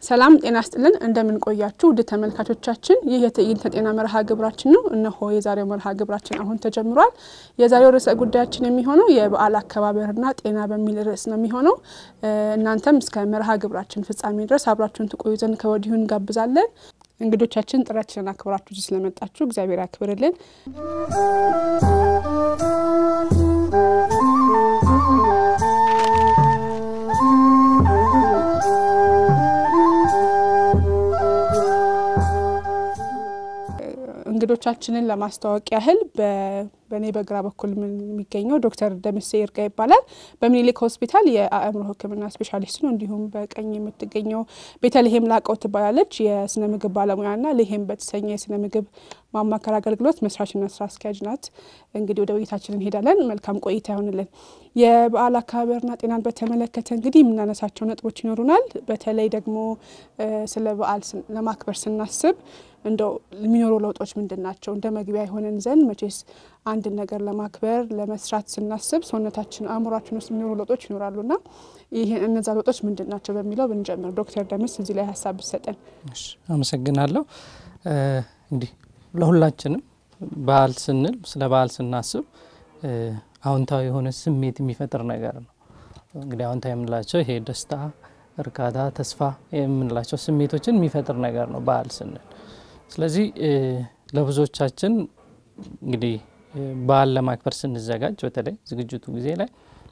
ሰላም ጤና ስጥልን እንደምን ቆያችሁ ውድ ተመልካቾቻችን፣ ይህ የትዕይንተ ጤና መርሃ ግብራችን ነው። እነሆ የዛሬው መርሃ ግብራችን አሁን ተጀምሯል። የዛሬው ርዕሰ ጉዳያችን የሚሆነው የበዓል አከባበርና ጤና በሚል ርዕስ ነው የሚሆነው። እናንተም እስከ መርሃ ግብራችን ፍጻሜ ድረስ አብራችሁን ትቆዩ ዘንድ ከወዲሁ እንጋብዛለን። እንግዶቻችን ጥሪያችንን አክብራችሁ ስለመጣችሁ እግዚአብሔር ያክብርልን። እንግዶቻችንን ለማስተዋወቅ ያህል በእኔ በግራ በኩል የሚገኘው ዶክተር ደምሴ ይርጋ ይባላል። በምኒልክ ሆስፒታል የአእምሮ ሕክምና ስፔሻሊስት ነው። እንዲሁም በቀኝ የምትገኘው ቤተልሔም ላቀው ትባላለች። የስነ ምግብ ባለሙያና ልሔም በተሰኘ የስነ ምግብ ማማከር አገልግሎት መስራችና ስራ አስኪያጅ ናት። እንግዲህ ወደ ውይይታችን እንሄዳለን። መልካም ቆይታ ይሆንልን። የበዓል አከባበርና ጤናን በተመለከተ እንግዲህ የምናነሳቸው ነጥቦች ይኖሩናል። በተለይ ደግሞ ስለ በዓል ለማክበር ስናስብ እንደው የሚኖሩ ለውጦች ምንድን ናቸው? እንደ መግቢያ የሆነን ዘንድ መቼስ አንድን ነገር ለማክበር ለመስራት ስናስብ ሰውነታችን፣ አእምሯችን ውስጥ የሚኖሩ ለውጦች ይኖራሉና ይህ እነዛ ለውጦች ምንድን ናቸው በሚለው ብንጀምር፣ ዶክተር ደምስ እዚህ ላይ ሀሳብ ብሰጠን። አመሰግናለሁ። እንግዲህ ለሁላችንም በዓል ስንል ስለ በዓል ስናስብ አዎንታዊ የሆነ ስሜት የሚፈጥር ነገር ነው። እንግዲህ አዎንታዊ የምንላቸው ይሄ ደስታ፣ እርካታ፣ ተስፋ የምንላቸው ስሜቶችን የሚፈጥር ነገር ነው በዓል ስንል ስለዚህ ለብዙዎቻችን እንግዲህ በዓል ለማክበር ስንዘጋጅ በተለይ ዝግጅቱ ጊዜ ላይ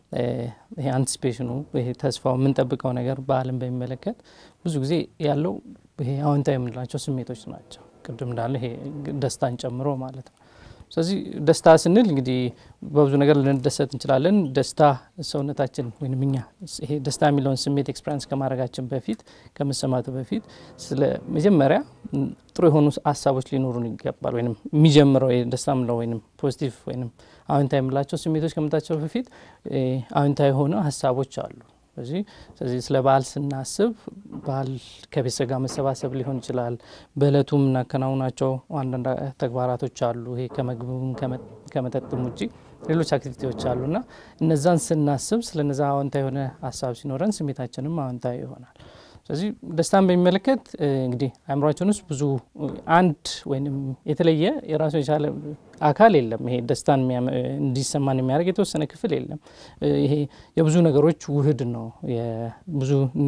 ይሄ አንቲስፔሽኑ ይሄ ተስፋው የምንጠብቀው ነገር በዓልን በሚመለከት ብዙ ጊዜ ያለው ይሄ አዎንታዊ የምንላቸው ስሜቶች ናቸው። ቅድም እንዳለ ይሄ ደስታን ጨምሮ ማለት ነው። ስለዚህ ደስታ ስንል እንግዲህ በብዙ ነገር ልንደሰት እንችላለን። ደስታ ሰውነታችን ወይም እኛ ይሄ ደስታ የሚለውን ስሜት ኤክስፔሪንስ ከማድረጋችን በፊት ከመሰማቱ በፊት ስለ መጀመሪያ ጥሩ የሆኑ ሀሳቦች ሊኖሩን ይገባል። ወይም የሚጀምረው ደስታ ምለው ወይም ፖዚቲቭ ወይም አዎንታዊ የምላቸው ስሜቶች ከመምጣታቸው በፊት አዎንታዊ የሆነ ሀሳቦች አሉ። ስለዚህ ስለዚህ ስለ በዓል ስናስብ በዓል ከቤተሰብ ጋር መሰባሰብ ሊሆን ይችላል። በእለቱ የምናከናውናቸው አንዳንድ ተግባራቶች አሉ። ይሄ ከምግብም ከመጠጥም ውጭ ሌሎች አክቲቪቲዎች አሉና እነዛን ስናስብ ስለ እነዛ አዎንታዊ የሆነ ሀሳብ ሲኖረን ስሜታችንም አዎንታዊ ይሆናል። ስለዚህ ደስታን በሚመለከት እንግዲህ አእምሯችን ውስጥ ብዙ አንድ ወይም የተለየ የራሱ የቻለ አካል የለም። ይሄ ደስታን እንዲሰማን የሚያደርግ የተወሰነ ክፍል የለም። ይሄ የብዙ ነገሮች ውህድ ነው። ብዙ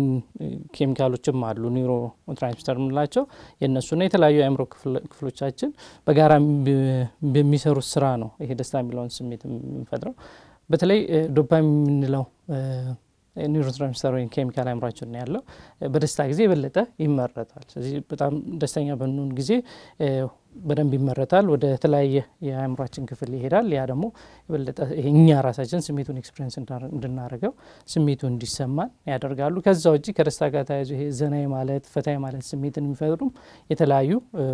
ኬሚካሎችም አሉ ኒውሮ ትራንስሚተር የምንላቸው የእነሱና የተለያዩ የአእምሮ ክፍሎቻችን በጋራ በሚሰሩት ስራ ነው ይሄ ደስታ የሚለውን ስሜት የምንፈጥረው። በተለይ ዶፓሚን የምንለው ኒውሮትራንስሚተር ወይም ኬሚካል አእምሯችን ነው ያለው። በደስታ ጊዜ የበለጠ ይመረታል። ስለዚህ በጣም ደስተኛ በንሆን ጊዜ በደንብ ይመረታል፣ ወደ ተለያየ የአእምሯችን ክፍል ይሄዳል። ያ ደግሞ የበለጠ እኛ ራሳችን ስሜቱን ኤክስፔሪንስ እንድናደርገው ስሜቱ እንዲሰማን ያደርጋሉ። ከዛ ውጭ ከደስታ ጋር ተያይዞ ይሄ ዘና ማለት ፈታ ማለት ስሜትን የሚፈጥሩም የተለያዩ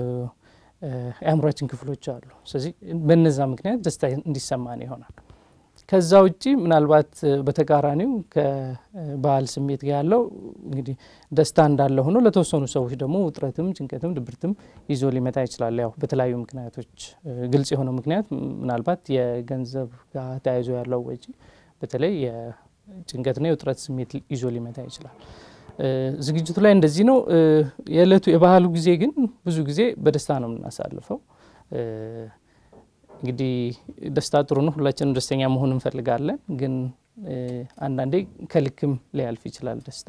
የአእምሯችን ክፍሎች አሉ። ስለዚህ በነዛ ምክንያት ደስታ እንዲሰማን ይሆናል። ከዛ ውጪ ምናልባት በተቃራኒው ከበዓል ስሜት ጋር ያለው እንግዲህ ደስታ እንዳለ ሆኖ ለተወሰኑ ሰዎች ደግሞ ውጥረትም፣ ጭንቀትም፣ ድብርትም ይዞ ሊመጣ ይችላል። ያው በተለያዩ ምክንያቶች ግልጽ የሆነው ምክንያት ምናልባት የገንዘብ ጋር ተያይዞ ያለው ወጪ በተለይ የጭንቀትና የውጥረት ስሜት ይዞ ሊመጣ ይችላል። ዝግጅቱ ላይ እንደዚህ ነው። የዕለቱ የባህሉ ጊዜ ግን ብዙ ጊዜ በደስታ ነው የምናሳልፈው። እንግዲህ ደስታ ጥሩ ነው። ሁላችንም ደስተኛ መሆን እንፈልጋለን። ግን አንዳንዴ ከልክም ሊያልፍ ይችላል ደስታ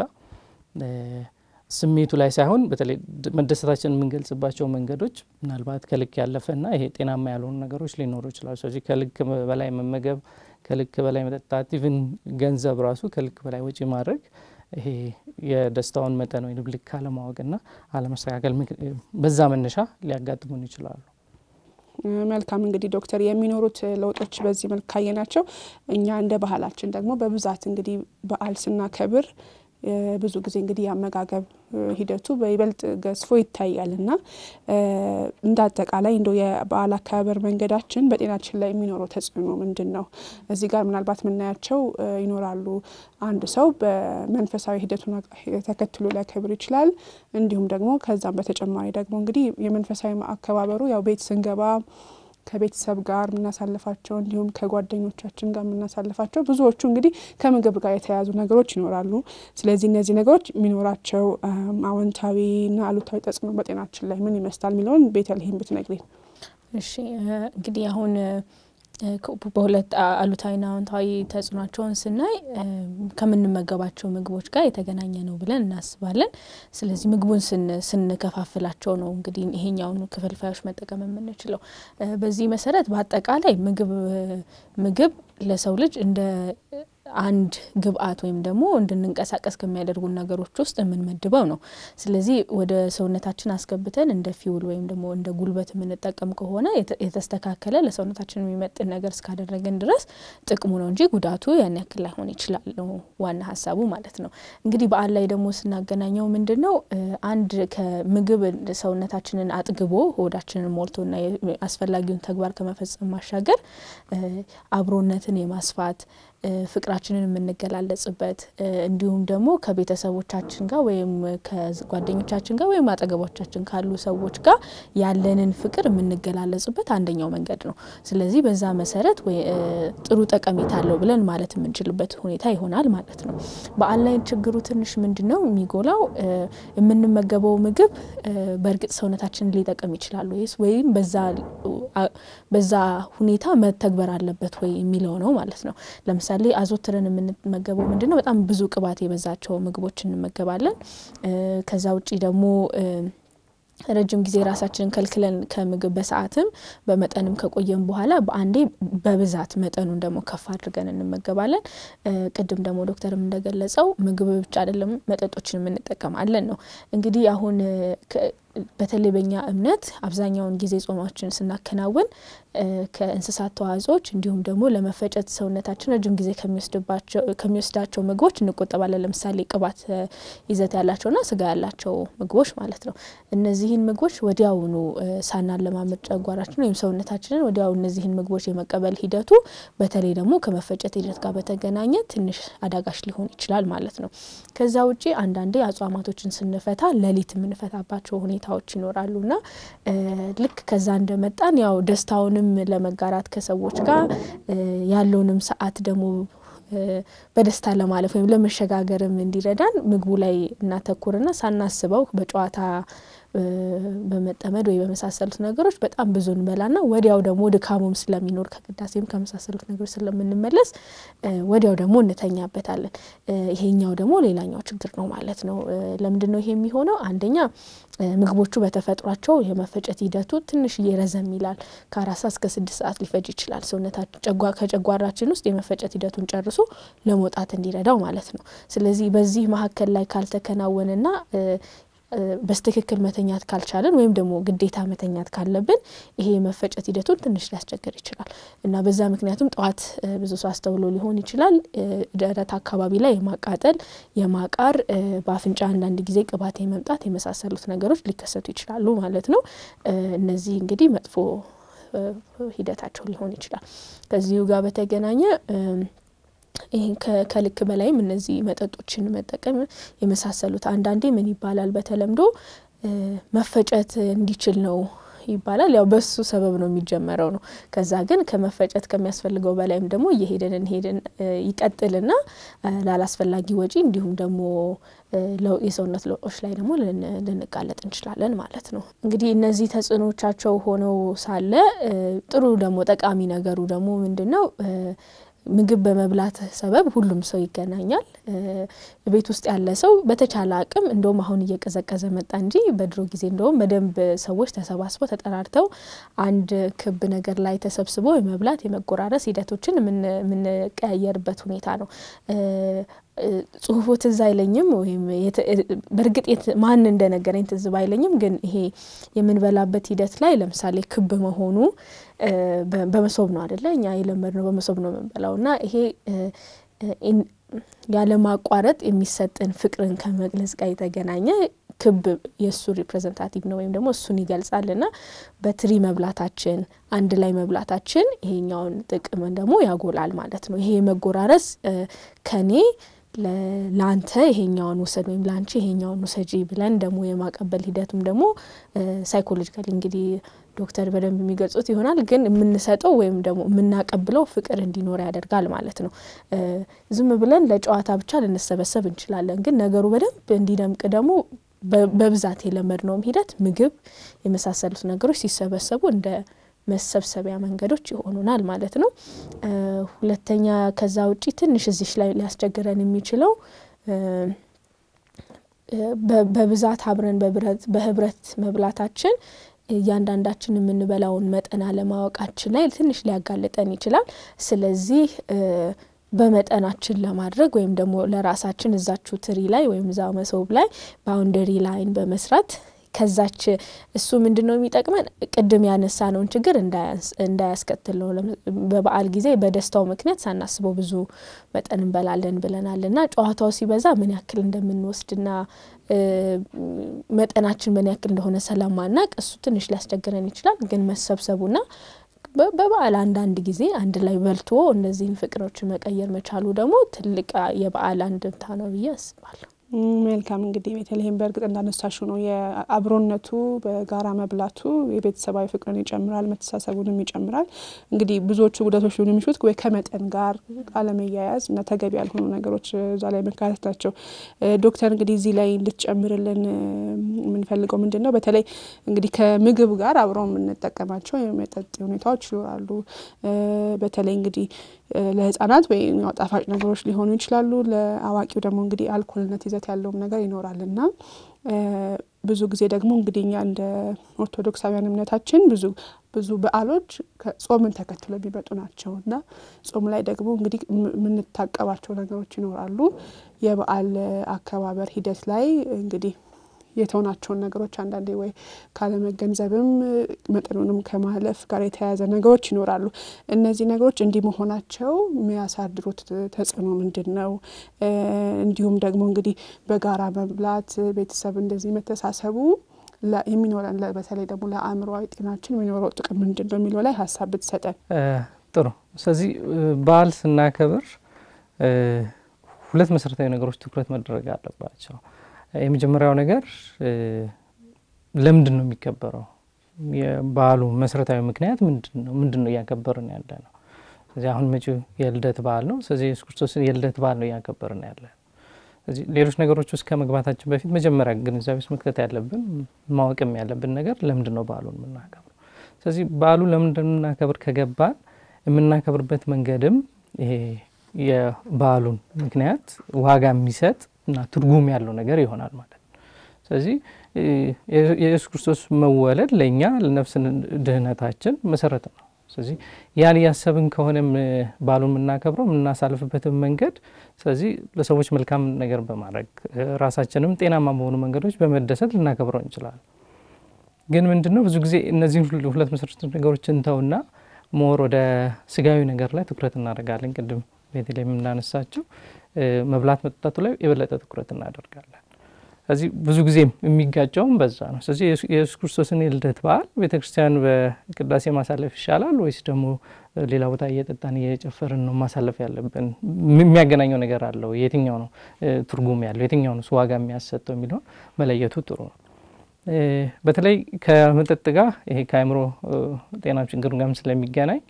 ስሜቱ ላይ ሳይሆን በተለይ መደሰታችን የምንገልጽባቸው መንገዶች ምናልባት ከልክ ያለፈና ይሄ ጤናማ ያልሆኑ ነገሮች ሊኖሩ ይችላሉ። ስለዚህ ከልክ በላይ መመገብ፣ ከልክ በላይ መጠጣት፣ ኢቭን ገንዘብ ራሱ ከልክ በላይ ወጪ ማድረግ ይሄ የደስታውን መጠን ወይም ልክ አለማወቅና አለመስተካከል በዛ መነሻ ሊያጋጥሙን ይችላሉ። መልካም እንግዲህ ዶክተር የሚኖሩት ለውጦች በዚህ መልክ ካየናቸው እኛ እንደ ባህላችን ደግሞ በብዛት እንግዲህ በዓል ስናከብር ብዙ ጊዜ እንግዲህ የአመጋገብ ሂደቱ በይበልጥ ገዝፎ ይታያል እና እንደ አጠቃላይ እንደ የበዓል አከባበር መንገዳችን በጤናችን ላይ የሚኖረው ተጽዕኖ ምንድን ነው? እዚህ ጋር ምናልባት የምናያቸው ይኖራሉ። አንድ ሰው በመንፈሳዊ ሂደቱን ተከትሎ ሊያከብር ይችላል። እንዲሁም ደግሞ ከዛም በተጨማሪ ደግሞ እንግዲህ የመንፈሳዊ አከባበሩ ያው ቤት ስንገባ ከቤተሰብ ጋር የምናሳልፋቸው እንዲሁም ከጓደኞቻችን ጋር የምናሳልፋቸው ብዙዎቹ እንግዲህ ከምግብ ጋር የተያያዙ ነገሮች ይኖራሉ። ስለዚህ እነዚህ ነገሮች የሚኖራቸው አዎንታዊና አሉታዊ ተጽዕኖ በጤናችን ላይ ምን ይመስላል የሚለውን ቤተልሔም ብትነግሪን። እሺ እንግዲህ አሁን በሁለት አሉታዊና አዎንታዊ ተጽዕኗቸውን ስናይ ከምንመገባቸው ምግቦች ጋር የተገናኘ ነው ብለን እናስባለን። ስለዚህ ምግቡን ስንከፋፍላቸው ነው እንግዲህ ይሄኛውን ክፍልፋዮች መጠቀም የምንችለው። በዚህ መሰረት በአጠቃላይ ምግብ ምግብ ለሰው ልጅ እንደ አንድ ግብአት ወይም ደግሞ እንድንንቀሳቀስ ከሚያደርጉ ነገሮች ውስጥ የምንመድበው ነው። ስለዚህ ወደ ሰውነታችን አስገብተን እንደ ፊውል ወይም ደግሞ እንደ ጉልበት የምንጠቀም ከሆነ የተስተካከለ ለሰውነታችን የሚመጥን ነገር እስካደረገን ድረስ ጥቅሙ ነው እንጂ ጉዳቱ ያን ያክል ላይሆን ይችላል ነው ዋና ሀሳቡ ማለት ነው። እንግዲህ በዓል ላይ ደግሞ ስናገናኘው ምንድን ነው አንድ ከምግብ ሰውነታችንን አጥግቦ ሆዳችንን ሞልቶና አስፈላጊውን ተግባር ከመፈጸም ማሻገር አብሮነትን የማስፋት ፍቅራችንን የምንገላለጽበት እንዲሁም ደግሞ ከቤተሰቦቻችን ጋር ወይም ከጓደኞቻችን ጋር ወይም አጠገቦቻችን ካሉ ሰዎች ጋር ያለንን ፍቅር የምንገላለጽበት አንደኛው መንገድ ነው። ስለዚህ በዛ መሰረት ጥሩ ጠቀሜታ አለው ብለን ማለት የምንችልበት ሁኔታ ይሆናል ማለት ነው። በዓል ላይ ችግሩ ትንሽ ምንድን ነው የሚጎላው የምንመገበው ምግብ በእርግጥ ሰውነታችንን ሊጠቅም ይችላል ወይስ ወይም በዛ ሁኔታ መተግበር አለበት ወይ የሚለው ነው ማለት ነው። ለምሳሌ አዘወትረን የምንመገበው ምንድን ነው? በጣም ብዙ ቅባት የበዛቸው ምግቦች እንመገባለን። ከዛ ውጪ ደግሞ ረጅም ጊዜ ራሳችንን ከልክለን ከምግብ በሰዓትም በመጠንም ከቆየን በኋላ በአንዴ በብዛት መጠኑን ደግሞ ከፍ አድርገን እንመገባለን። ቅድም ደግሞ ዶክተርም እንደገለጸው ምግብ ብቻ አይደለም መጠጦችን የምንጠቀማለን ነው። እንግዲህ አሁን በተለይ በኛ እምነት አብዛኛውን ጊዜ ጾማችን ስናከናውን ከእንስሳት ተዋጽኦች እንዲሁም ደግሞ ለመፈጨት ሰውነታችን ረጅም ጊዜ ከሚወስዳቸው ምግቦች እንቆጠባለን። ለምሳሌ ቅባት ይዘት ያላቸውና ስጋ ያላቸው ምግቦች ማለት ነው። እነዚህን ምግቦች ወዲያውኑ ሳናለማመድ ጨጓራችን ወይም ሰውነታችንን ወዲያው እነዚህን ምግቦች የመቀበል ሂደቱ በተለይ ደግሞ ከመፈጨት ሂደት ጋር በተገናኘ ትንሽ አዳጋች ሊሆን ይችላል ማለት ነው። ከዛ ውጪ አንዳንዴ አጽዋማቶችን ስንፈታ ሌሊት የምንፈታባቸው ሁኔታዎች ይኖራሉና ልክ ከዛ እንደመጣን ያው ደስታውንም ለመጋራት ከሰዎች ጋር ያለውንም ሰዓት ደግሞ በደስታ ለማለፍ ወይም ለመሸጋገርም እንዲረዳን ምግቡ ላይ እናተኩርና ሳናስበው በጨዋታ በመጠመድ ወይ በመሳሰሉት ነገሮች በጣም ብዙ እንበላና ወዲያው ደግሞ ድካሙም ስለሚኖር ከቅዳሴም ከመሳሰሉት ነገሮች ስለምንመለስ ወዲያው ደግሞ እንተኛበታለን። ይሄኛው ደግሞ ሌላኛው ችግር ነው ማለት ነው። ለምንድን ነው ይሄ የሚሆነው? አንደኛ ምግቦቹ በተፈጥሯቸው የመፈጨት ሂደቱ ትንሽዬ ረዘም ይላል። ከአራት ሰዓት እስከ ስድስት ሰዓት ሊፈጅ ይችላል። ሰውነታችን ከጨጓራችን ውስጥ የመፈጨት ሂደቱን ጨርሶ ለመውጣት እንዲረዳው ማለት ነው። ስለዚህ በዚህ መካከል ላይ ካልተከናወነና በስትክክል መተኛት ካልቻለን ወይም ደግሞ ግዴታ መተኛት ካለብን ይሄ የመፈጨት ሂደቱን ትንሽ ሊያስቸግር ይችላል እና በዛ ምክንያቱም ጠዋት ብዙ ሰው አስተውሎ ሊሆን ይችላል ደረት አካባቢ ላይ የማቃጠል የማቃር በአፍንጫ አንዳንድ ጊዜ ቅባት የመምጣት የመሳሰሉት ነገሮች ሊከሰቱ ይችላሉ ማለት ነው። እነዚህ እንግዲህ መጥፎ ሂደታቸው ሊሆን ይችላል። ከዚሁ ጋር በተገናኘ ይህን ከልክ በላይም እነዚህ መጠጦችን መጠቀም የመሳሰሉት አንዳንዴ ምን ይባላል በተለምዶ መፈጨት እንዲችል ነው ይባላል። ያው በሱ ሰበብ ነው የሚጀመረው ነው። ከዛ ግን ከመፈጨት ከሚያስፈልገው በላይም ደግሞ እየሄድን እንሄድን ይቀጥልና ላላስፈላጊ ወጪ እንዲሁም ደግሞ የሰውነት ለውጦች ላይ ደግሞ ልንጋለጥ እንችላለን ማለት ነው። እንግዲህ እነዚህ ተጽዕኖቻቸው ሆነው ሳለ ጥሩ ደግሞ ጠቃሚ ነገሩ ደግሞ ምንድን ነው? ምግብ በመብላት ሰበብ ሁሉም ሰው ይገናኛል። ቤት ውስጥ ያለ ሰው በተቻለ አቅም እንደውም አሁን እየቀዘቀዘ መጣ እንጂ በድሮ ጊዜ እንደውም በደንብ ሰዎች ተሰባስበው ተጠራርተው አንድ ክብ ነገር ላይ ተሰብስበው የመብላት የመጎራረስ ሂደቶችን የምንቀያየርበት ሁኔታ ነው። ጽሁፉ ትዝ አይለኝም ወይም በእርግጥ ማን እንደነገረኝ ትዝ ባይለኝም ግን ይሄ የምንበላበት ሂደት ላይ ለምሳሌ ክብ መሆኑ በመሶብ ነው አደለ? እኛ የለመድ ነው በመሶብ ነው የምንበላው እና ይሄ ያለማቋረጥ የሚሰጥን ፍቅርን ከመግለጽ ጋር የተገናኘ ክብ የእሱ ሪፕሬዘንታቲቭ ነው ወይም ደግሞ እሱን ይገልጻል እና በትሪ መብላታችን አንድ ላይ መብላታችን ይሄኛውን ጥቅም ደግሞ ያጎላል ማለት ነው። ይሄ የመጎራረስ ከኔ ለአንተ ይሄኛውን ውሰድ ወይም ለአንቺ ይሄኛውን ውሰጂ ብለን ደግሞ የማቀበል ሂደቱም ደግሞ ሳይኮሎጂካሊ እንግዲህ ዶክተር በደንብ የሚገልጹት ይሆናል። ግን የምንሰጠው ወይም ደግሞ የምናቀብለው ፍቅር እንዲኖር ያደርጋል ማለት ነው። ዝም ብለን ለጨዋታ ብቻ ልንሰበሰብ እንችላለን። ግን ነገሩ በደንብ እንዲደምቅ ደግሞ በብዛት የለመድነውም ሂደት ምግብ የመሳሰሉት ነገሮች ሲሰበሰቡ እንደ መሰብሰቢያ መንገዶች ይሆኑናል ማለት ነው። ሁለተኛ ከዛ ውጪ ትንሽ እዚሽ ላይ ሊያስቸግረን የሚችለው በብዛት አብረን በህብረት መብላታችን እያንዳንዳችን የምንበላውን መጠን አለማወቃችን ላይ ትንሽ ሊያጋልጠን ይችላል። ስለዚህ በመጠናችን ለማድረግ ወይም ደግሞ ለራሳችን እዛችሁ ትሪ ላይ ወይም እዛ መሶብ ላይ ባውንደሪ ላይን በመስራት ከዛች እሱ ምንድን ነው የሚጠቅመን ቅድም ያነሳነውን ችግር እንዳያስከትል ነው። በበዓል ጊዜ በደስታው ምክንያት ሳናስበው ብዙ መጠን እንበላለን ብለናል እና ጨዋታው ሲበዛ ምን ያክል እንደምንወስድና መጠናችን ምን ያክል እንደሆነ ስለማናቅ እሱ ትንሽ ሊያስቸግረን ይችላል። ግን መሰብሰቡና በበዓል አንዳንድ ጊዜ አንድ ላይ በልቶ እነዚህን ፍቅሮችን መቀየር መቻሉ ደግሞ ትልቅ የበዓል አንድምታ ነው ብዬ አስባለሁ። መልካም እንግዲህ በተለይም በእርግጥ እንዳነሳሹ ነው የአብሮነቱ በጋራ መብላቱ የቤተሰባዊ ፍቅርን ይጨምራል፣ መተሳሰቡንም ይጨምራል። እንግዲህ ብዙዎቹ ጉዳቶች ሊሆኑ የሚችሉት ወይ ከመጠን ጋር አለመያያዝ እና ተገቢ ያልሆኑ ነገሮች እዛ ላይ መካተት ናቸው። ዶክተር እንግዲህ እዚህ ላይ እንድትጨምርልን የምንፈልገው ምንድን ነው በተለይ እንግዲህ ከምግብ ጋር አብረው የምንጠቀማቸው የመጠጥ ሁኔታዎች ይኖራሉ። በተለይ እንግዲህ ለህጻናት ወይ ጣፋጭ ነገሮች ሊሆኑ ይችላሉ። ለአዋቂው ደግሞ እንግዲህ አልኮልነት ይዘት ያለውም ነገር ይኖራል እና ብዙ ጊዜ ደግሞ እንግዲህ እኛ እንደ ኦርቶዶክሳውያን እምነታችን ብዙ ብዙ በዓሎች ጾምን ተከትሎ የሚመጡ ናቸው እና ጾም ላይ ደግሞ እንግዲህ የምንታቀባቸው ነገሮች ይኖራሉ። የበዓል አከባበር ሂደት ላይ እንግዲህ የተውናቸውን ነገሮች አንዳንዴ ወይ ካለመገንዘብም መጠኑንም ከማለፍ ጋር የተያያዘ ነገሮች ይኖራሉ። እነዚህ ነገሮች እንዲህ መሆናቸው የሚያሳድሩት ተጽዕኖ ምንድን ነው? እንዲሁም ደግሞ እንግዲህ በጋራ መብላት ቤተሰብ እንደዚህ መተሳሰቡ የሚኖረን በተለይ ደግሞ ለአእምሮዊ ጤናችን የሚኖረው ጥቅም ምንድን ነው የሚለው ላይ ሀሳብ ብትሰጠን ጥሩ። ስለዚህ በዓል ስናከብር ሁለት መሰረታዊ ነገሮች ትኩረት መደረግ አለባቸው። የመጀመሪያው ነገር ለምንድን ነው የሚከበረው? የበዓሉ መሰረታዊ ምክንያት ምንድን ነው? ምንድን ነው እያከበርን ያለ ነው? ስለዚህ አሁን መጪው የልደት በዓል ነው። ስለዚህ የሱስ ክርስቶስን የልደት በዓል ነው እያከበርን ያለ ነው። ስለዚህ ሌሎች ነገሮች ውስጥ ከመግባታችን በፊት መጀመሪያ ግንዛቤ ውስጥ መክተት ያለብን ማወቅም ያለብን ነገር ለምንድን ነው በዓሉን የምናከብረው? ስለዚህ በዓሉ ለምንድን ነው የምናከብር ከገባን የምናከብርበት መንገድም ይሄ የበዓሉን ምክንያት ዋጋ የሚሰጥ እና ትርጉም ያለው ነገር ይሆናል ማለት ነው። ስለዚህ የኢየሱስ ክርስቶስ መወለድ ለእኛ ለነፍስ ድህነታችን መሰረት ነው። ስለዚህ ያን እያሰብን ከሆነ በዓሉን የምናከብረው የምናሳልፍበትን መንገድ ስለዚህ ለሰዎች መልካም ነገር በማድረግ ራሳችንም ጤናማ በሆኑ መንገዶች በመደሰት ልናከብረው እንችላለን። ግን ምንድን ነው ብዙ ጊዜ እነዚህን ሁለት መሰረታዊ ነገሮች እንተውና ሞር ወደ ስጋዊ ነገር ላይ ትኩረት እናደርጋለን። ቅድም ቤተልሔም የምናነሳቸው መብላት መጠጣቱ ላይ የበለጠ ትኩረት እናደርጋለን። ስለዚህ ብዙ ጊዜ የሚጋጨውም በዛ ነው። ስለዚህ የኢየሱስ ክርስቶስን የልደት በዓል ቤተ ክርስቲያን በቅዳሴ ማሳለፍ ይሻላል ወይስ ደግሞ ሌላ ቦታ እየጠጣን እየጨፈርን ነው ማሳለፍ ያለብን? የሚያገናኘው ነገር አለው? የትኛው ነው ትርጉም ያለው? የትኛው ነው ዋጋ የሚያሰጠው የሚለውን መለየቱ ጥሩ ነው። በተለይ ከመጠጥ ጋር ይሄ ከአእምሮ ጤና ችግር ጋርም ስለሚገናኝ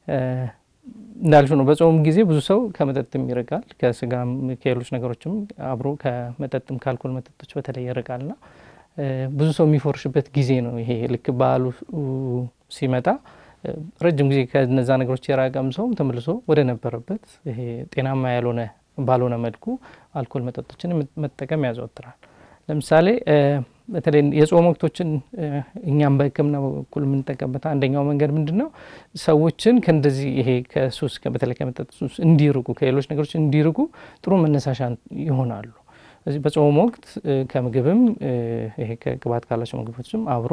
እንዳልሽው ነው። በጾም ጊዜ ብዙ ሰው ከመጠጥም ይርቃል፣ ከስጋም ከሌሎች ነገሮችም አብሮ ከመጠጥም ከአልኮል መጠጦች በተለይ ይርቃልና ብዙ ሰው የሚፎርሽበት ጊዜ ነው። ይሄ ልክ በዓሉ ሲመጣ ረጅም ጊዜ ከነዛ ነገሮች የራቀም ሰው ተመልሶ ወደ ነበረበት ይሄ ጤናማ ያልሆነ ባልሆነ መልኩ አልኮል መጠጦችን መጠቀም ያዘወትራል። ለምሳሌ በተለይ የጾም ወቅቶችን እኛም በሕክምና በኩል የምንጠቀምበት አንደኛው መንገድ ምንድን ነው? ሰዎችን ከእንደዚህ ይሄ ከሱስ በተለይ ከመጠጥ ሱስ እንዲርቁ ከሌሎች ነገሮች እንዲርቁ ጥሩ መነሳሻ ይሆናሉ። ስለዚህ በጾም ወቅት ከምግብም ይሄ ከቅባት ካላቸው ምግቦችም አብሮ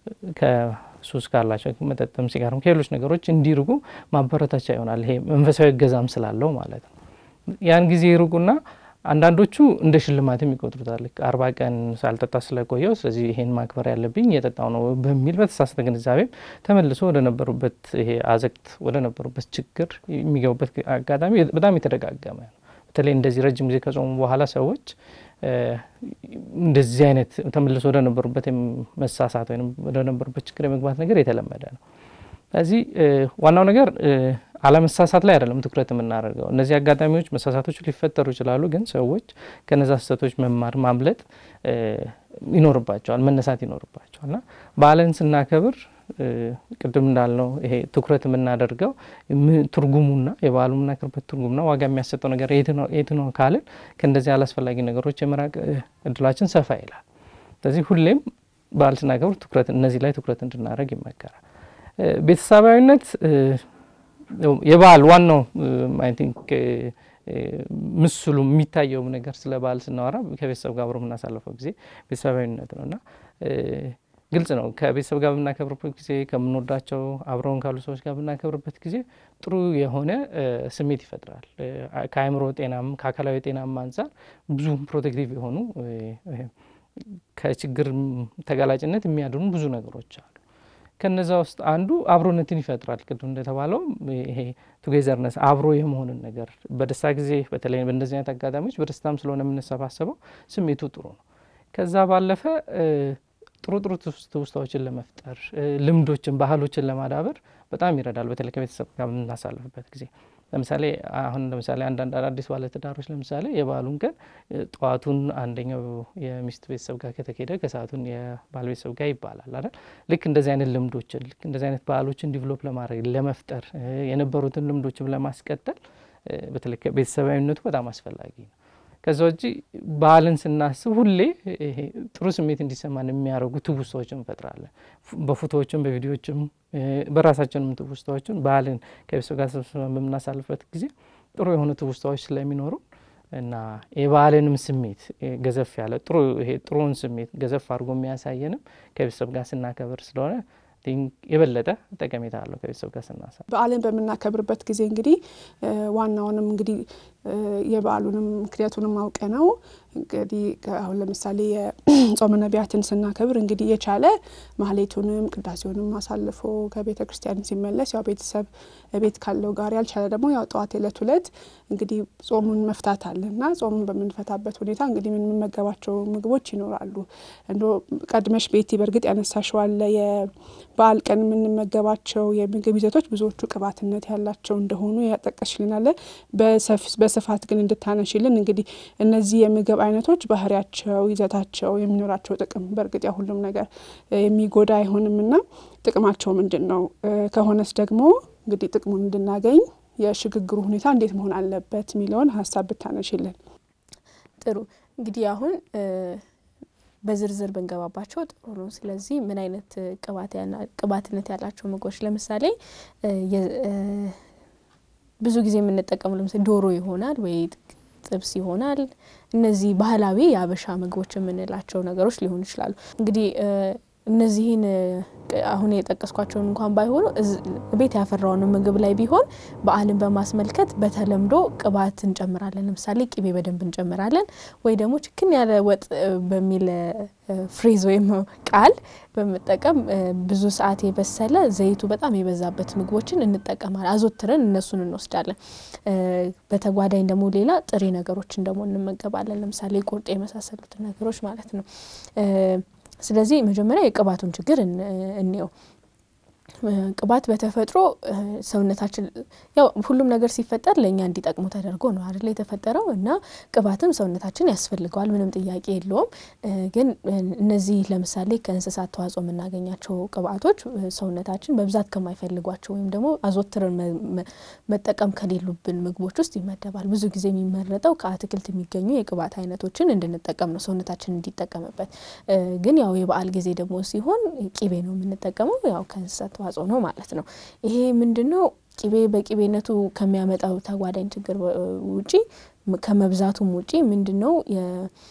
ከሱስ ካላቸው መጠጥም፣ ሲጋርም ከሌሎች ነገሮች እንዲርቁ ማበረታቻ ይሆናል። ይሄ መንፈሳዊ እገዛም ስላለው ማለት ነው። ያን ጊዜ ይርቁና አንዳንዶቹ እንደ ሽልማትም ይቆጥሩታል። አርባ ቀን ሳልጠጣ ስለቆየው ስለዚህ ይሄን ማክበር ያለብኝ እየጠጣው ነው በሚል በተሳሳተ ግንዛቤም ተመልሶ ወደ ነበሩበት ይሄ አዘቅት ወደ ነበሩበት ችግር የሚገቡበት አጋጣሚ በጣም የተደጋገመ ነው። በተለይ እንደዚህ ረጅም ጊዜ ከጾሙ በኋላ ሰዎች እንደዚህ አይነት ተመልሶ ወደ ነበሩበት መሳሳት ወይም ወደ ነበሩበት ችግር የመግባት ነገር የተለመደ ነው። ስለዚህ ዋናው ነገር አለመሳሳት ላይ አይደለም ትኩረት የምናደርገው። እነዚህ አጋጣሚዎች መሳሳቶች ሊፈጠሩ ይችላሉ፣ ግን ሰዎች ከነዛ ስህተቶች መማር ማምለጥ ይኖርባቸዋል፣ መነሳት ይኖርባቸዋል እና በዓልን ስናከብር ቅድም እንዳልነው ይሄ ትኩረት የምናደርገው ትርጉሙና የበዓሉ የምናከብርበት ትርጉምና ዋጋ የሚያሰጠው ነገር የት ነው ካልን ከእንደዚህ አላስፈላጊ ነገሮች የመራቅ እድላችን ሰፋ ይላል። ስለዚህ ሁሌም በዓል ስናከብር ትኩረት እነዚህ ላይ ትኩረት እንድናደርግ ይመከራል። ቤተሰባዊነት የበዓል ዋናው አይ ቲንክ ምስሉ የሚታየው ነገር ስለ በዓል ስናወራ ከቤተሰብ ጋር አብሮ የምናሳልፈው ጊዜ ቤተሰባዊነት ነው እና ግልጽ ነው። ከቤተሰብ ጋር በምናከብርበት ጊዜ ከምንወዳቸው አብረውን ካሉ ሰዎች ጋር በምናከብርበት ጊዜ ጥሩ የሆነ ስሜት ይፈጥራል። ከአእምሮ ጤናም ከአካላዊ ጤናም አንጻር ብዙ ፕሮቴክቲቭ የሆኑ ከችግር ተጋላጭነት የሚያድኑ ብዙ ነገሮች አሉ። ከነዛ ውስጥ አንዱ አብሮነትን ይፈጥራል። ቅድም እንደተባለው ይሄ ቱጌዘርነስ አብሮ የመሆንን ነገር በደስታ ጊዜ በተለይ በእንደዚህ አይነት አጋጣሚዎች በደስታም ስለሆነ የምንሰባሰበው ስሜቱ ጥሩ ነው። ከዛ ባለፈ ጥሩ ጥሩ ትውስታዎችን ለመፍጠር ልምዶችን፣ ባህሎችን ለማዳበር በጣም ይረዳል። በተለይ ከቤተሰብ ጋር በምናሳልፍበት ጊዜ ለምሳሌ አሁን ለምሳሌ አንዳንድ አዳዲስ ባለትዳሮች ለምሳሌ የበዓሉን ቀን ጠዋቱን አንደኛው የሚስት ቤተሰብ ጋር ከተሄደ ከሰዓቱን የባል ቤተሰብ ጋር ይባላል አይደል? ልክ እንደዚህ አይነት ልምዶችን ልክ እንደዚህ አይነት ባህሎችን ዲቨሎፕ ለማድረግ ለመፍጠር የነበሩትን ልምዶችም ለማስቀጠል በተለይ ቤተሰባዊነቱ በጣም አስፈላጊ ነው። ከዛ ውጪ በዓልን ስናስብ ሁሌ ይሄ ጥሩ ስሜት እንዲሰማን የሚያደርጉ ትውስታዎችን እንፈጥራለን። በፎቶዎችም በቪዲዮዎችም በራሳችንም ትውስታዎችን በዓልን ከቤተሰብ ጋር ሰብስበን በምናሳልፍበት ጊዜ ጥሩ የሆኑ ትውስታዎች ስለሚኖሩ እና የበዓልንም ስሜት ገዘፍ ያለ ጥሩ ይሄ ጥሩውን ስሜት ገዘፍ አድርጎ የሚያሳየንም ከቤተሰብ ጋር ስናከብር ስለሆነ የበለጠ ጠቀሜታ አለው ከቤተሰብ ጋር ስናሳ በዓልን በምናከብርበት ጊዜ እንግዲህ ዋናውንም እንግዲህ የበዓሉንም ምክንያቱንም አውቀ ነው እንግዲህ አሁን ለምሳሌ የጾመ ነቢያትን ስናከብር እንግዲህ የቻለ ማህሌቱንም ቅዳሴውንም አሳልፎ ከቤተ ክርስቲያን ሲመለስ ያው ቤተሰብ ቤት ካለው ጋር ያልቻለ ደግሞ ያው ጠዋት የዕለት ሁለት እንግዲህ ጾሙን መፍታት አለ እና ጾሙን በምንፈታበት ሁኔታ እንግዲህ የምንመገባቸው ምግቦች ይኖራሉ። እንዶ ቀድመሽ ቤቲ በእርግጥ ያነሳሽው አለ የበዓል ቀን የምንመገባቸው የምግብ ይዘቶች ብዙዎቹ ቅባትነት ያላቸው እንደሆኑ ያጠቀሽልናለ። በስፋት ግን እንድታነሽልን እንግዲህ እነዚህ የምግብ አይነቶች ባህሪያቸው፣ ይዘታቸው፣ የሚኖራቸው ጥቅም በእርግጥ ያ ሁሉም ነገር የሚጎዳ አይሆንም እና ጥቅማቸው ምንድን ነው ከሆነስ ደግሞ እንግዲህ ጥቅሙን እንድናገኝ የሽግግሩ ሁኔታ እንዴት መሆን አለበት የሚለውን ሀሳብ ብታነሽልን። ጥሩ እንግዲህ አሁን በዝርዝር ብንገባባቸው ጥሩ ነው። ስለዚህ ምን አይነት ቅባትነት ያላቸው ምግቦች ለምሳሌ ብዙ ጊዜ የምንጠቀሙ ለምሳሌ ዶሮ ይሆናል ወይ ጥብስ ይሆናል። እነዚህ ባህላዊ የአበሻ ምግቦች የምንላቸው ነገሮች ሊሆኑ ይችላሉ። እንግዲህ እነዚህን አሁን የጠቀስኳቸውን እንኳን ባይሆኑ ቤት ያፈራውን ምግብ ላይ ቢሆን በዓልን በማስመልከት በተለምዶ ቅባት እንጨምራለን። ለምሳሌ ቅቤ በደንብ እንጨምራለን። ወይ ደግሞ ችክን ያለ ወጥ በሚል ፍሬዝ ወይም ቃል በመጠቀም ብዙ ሰዓት የበሰለ ዘይቱ በጣም የበዛበት ምግቦችን እንጠቀማለን። አዘወትረን እነሱን እንወስዳለን። በተጓዳኝ ደግሞ ሌላ ጥሬ ነገሮችን ደግሞ እንመገባለን። ለምሳሌ ቁርጥ የመሳሰሉትን ነገሮች ማለት ነው። ስለዚህ መጀመሪያ የቅባቱን ችግር እንየው። ቅባት በተፈጥሮ ሰውነታችን ያው ሁሉም ነገር ሲፈጠር ለእኛ እንዲጠቅሙ ተደርጎ ነው አይደለ የተፈጠረው እና ቅባትም ሰውነታችን ያስፈልገዋል፣ ምንም ጥያቄ የለውም። ግን እነዚህ ለምሳሌ ከእንስሳት ተዋጽኦ የምናገኛቸው ቅባቶች ሰውነታችን በብዛት ከማይፈልጓቸው ወይም ደግሞ አዘወትረን መጠቀም ከሌሉብን ምግቦች ውስጥ ይመደባል። ብዙ ጊዜ የሚመረጠው ከአትክልት የሚገኙ የቅባት አይነቶችን እንድንጠቀም ነው ሰውነታችን እንዲጠቀምበት። ግን ያው የበዓል ጊዜ ደግሞ ሲሆን ቂቤ ነው የምንጠቀመው ያው ከእንስሳት ተዋጽኦ ነው ማለት ነው። ይሄ ምንድን ነው? ቂቤ በቂቤነቱ ከሚያመጣው ተጓዳኝ ችግር ውጪ ከመብዛቱም ውጪ ምንድን ነው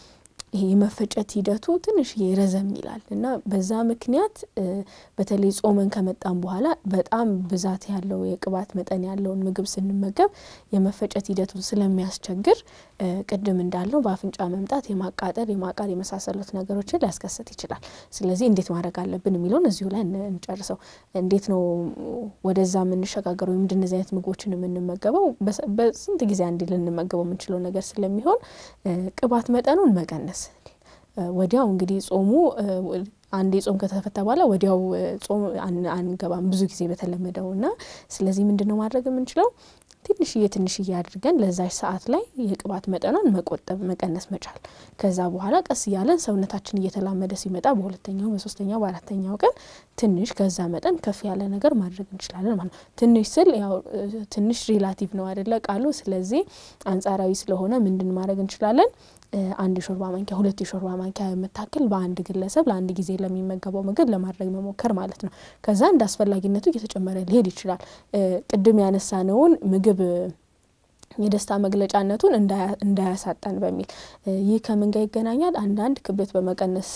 ይሄ የመፈጨት ሂደቱ ትንሽ ረዘም ይላል እና በዛ ምክንያት በተለይ ጾመን ከመጣም በኋላ በጣም ብዛት ያለው የቅባት መጠን ያለውን ምግብ ስንመገብ የመፈጨት ሂደቱን ስለሚያስቸግር ቅድም እንዳለው በአፍንጫ መምጣት፣ የማቃጠል፣ የማቃር የመሳሰሉት ነገሮችን ሊያስከስት ይችላል። ስለዚህ እንዴት ማድረግ አለብን የሚለውን እዚሁ ላይ እንጨርሰው። እንዴት ነው ወደዛ የምንሸጋገረው? ወይም እንደነዚህ አይነት ምግቦችን የምንመገበው በስንት ጊዜ አንዴ ልንመገበው የምንችለው ነገር ስለሚሆን ቅባት መጠኑን መቀነስ ወዲያው እንግዲህ ጾሙ አንዴ ጾም ከተፈታ በኋላ ወዲያው ጾም አንገባም ብዙ ጊዜ በተለመደው እና ስለዚህ ምንድን ነው ማድረግ የምንችለው ትንሽዬ ትንሽዬ አድርገን ለዛች ሰዓት ላይ የቅባት መጠኗን መቆጠብ መቀነስ መቻል። ከዛ በኋላ ቀስ እያለን ሰውነታችን እየተላመደ ሲመጣ በሁለተኛው፣ በሶስተኛው፣ በአራተኛው ቀን ትንሽ ከዛ መጠን ከፍ ያለ ነገር ማድረግ እንችላለን ማለት ነው። ትንሽ ስል ያው ትንሽ ሪላቲቭ ነው አይደለ ቃሉ። ስለዚህ አንጻራዊ ስለሆነ ምንድን ማድረግ እንችላለን አንድ የሾርባ ማንኪያ ሁለት የሾርባ ማንኪያ የምታክል በአንድ ግለሰብ ለአንድ ጊዜ ለሚመገበው ምግብ ለማድረግ መሞከር ማለት ነው። ከዛ እንደ አስፈላጊነቱ እየተጨመረ ሊሄድ ይችላል። ቅድም ያነሳነውን ምግብ የደስታ መግለጫነቱን እንዳያሳጣን በሚል ይህ ከምን ጋር ይገናኛል? አንዳንድ ክብደት በመቀነስ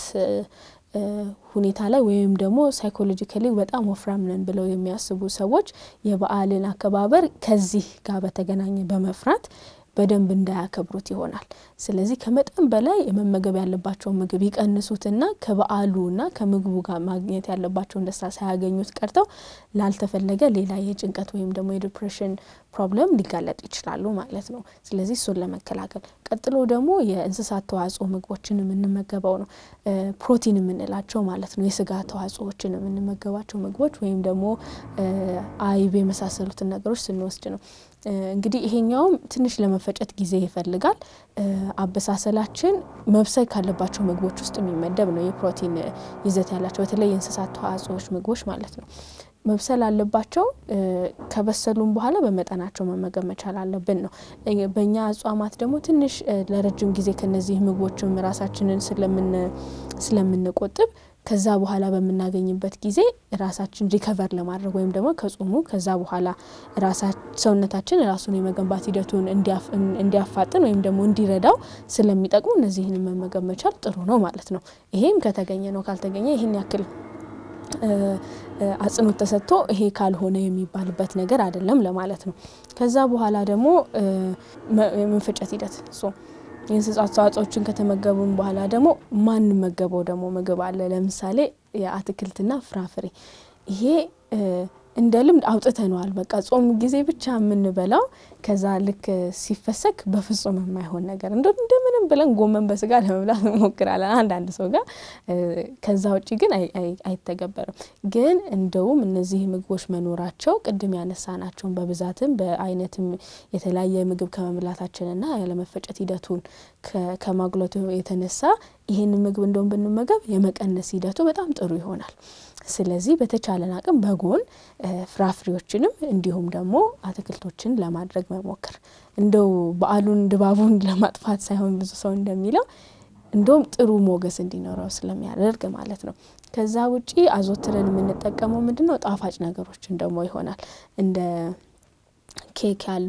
ሁኔታ ላይ ወይም ደግሞ ሳይኮሎጂካሊ በጣም ወፍራም ነን ብለው የሚያስቡ ሰዎች የበዓልን አከባበር ከዚህ ጋር በተገናኘ በመፍራት በደንብ እንዳያከብሩት ይሆናል። ስለዚህ ከመጠን በላይ የመመገብ ያለባቸውን ምግብ ይቀንሱትና ከበዓሉና ከምግቡ ጋር ማግኘት ያለባቸውን ደስታ ሳያገኙት ቀርተው ላልተፈለገ ሌላ የጭንቀት ወይም ደግሞ የዲፕሬሽን ፕሮብለም ሊጋለጡ ይችላሉ ማለት ነው። ስለዚህ እሱን ለመከላከል ቀጥሎ ደግሞ የእንስሳት ተዋጽኦ ምግቦችን የምንመገበው ነው። ፕሮቲን የምንላቸው ማለት ነው። የስጋ ተዋጽኦዎችን የምንመገባቸው ምግቦች ወይም ደግሞ አይብ የመሳሰሉትን ነገሮች ስንወስድ ነው። እንግዲህ ይሄኛውም ትንሽ ለመፈጨት ጊዜ ይፈልጋል። አበሳሰላችን መብሰል ካለባቸው ምግቦች ውስጥ የሚመደብ ነው። የፕሮቲን ይዘት ያላቸው በተለይ የእንስሳት ተዋጽኦዎች ምግቦች ማለት ነው። መብሰል አለባቸው። ከበሰሉም በኋላ በመጠናቸው መመገብ መቻል አለብን ነው። በእኛ አጽዋማት ደግሞ ትንሽ ለረጅም ጊዜ ከነዚህ ምግቦችም ራሳችንን ስለምንቆጥብ ከዛ በኋላ በምናገኝበት ጊዜ ራሳችን ሪከቨር ለማድረግ ወይም ደግሞ ከጾሙ ከዛ በኋላ ሰውነታችን ራሱን የመገንባት ሂደቱን እንዲያፋጥን ወይም ደግሞ እንዲረዳው ስለሚጠቅሙ እነዚህን መመገብ መቻል ጥሩ ነው ማለት ነው። ይሄም ከተገኘ ነው። ካልተገኘ ይህን ያክል አጽንኦት ተሰጥቶ ይሄ ካልሆነ የሚባልበት ነገር አይደለም ለማለት ነው። ከዛ በኋላ ደግሞ የመፈጨት ሂደት የእንስሳት ተዋጽኦችን ከተመገቡን በኋላ ደግሞ ማንመገበው ደግሞ ምግብ አለ። ለምሳሌ የአትክልትና ፍራፍሬ ይሄ እንደ ልምድ አውጥተነዋል። በቃ ጾም ጊዜ ብቻ የምንበላው ከዛ ልክ ሲፈሰክ በፍጹም የማይሆን ነገር እንደምንም ብለን ጎመን በስጋ ለመብላት እንሞክራለን አንዳንድ ሰው ጋር። ከዛ ውጭ ግን አይተገበርም። ግን እንደውም እነዚህ ምግቦች መኖራቸው ቅድም ያነሳናቸውን በብዛትም በአይነትም የተለያየ ምግብ ከመብላታችንና ያለመፈጨት ሂደቱን ከማጉለቱ የተነሳ ይህንን ምግብ እንደውም ብንመገብ የመቀነስ ሂደቱ በጣም ጥሩ ይሆናል። ስለዚህ በተቻለን አቅም በጎን ፍራፍሬዎችንም እንዲሁም ደግሞ አትክልቶችን ለማድረግ መሞከር እንደው በዓሉን ድባቡን ለማጥፋት ሳይሆን ብዙ ሰው እንደሚለው እንደውም ጥሩ ሞገስ እንዲኖረው ስለሚያደርግ ማለት ነው። ከዛ ውጪ አዘወትረን የምንጠቀመው ምንድን ነው? ጣፋጭ ነገሮችን ደግሞ ይሆናል እንደ ኬክ ያሉ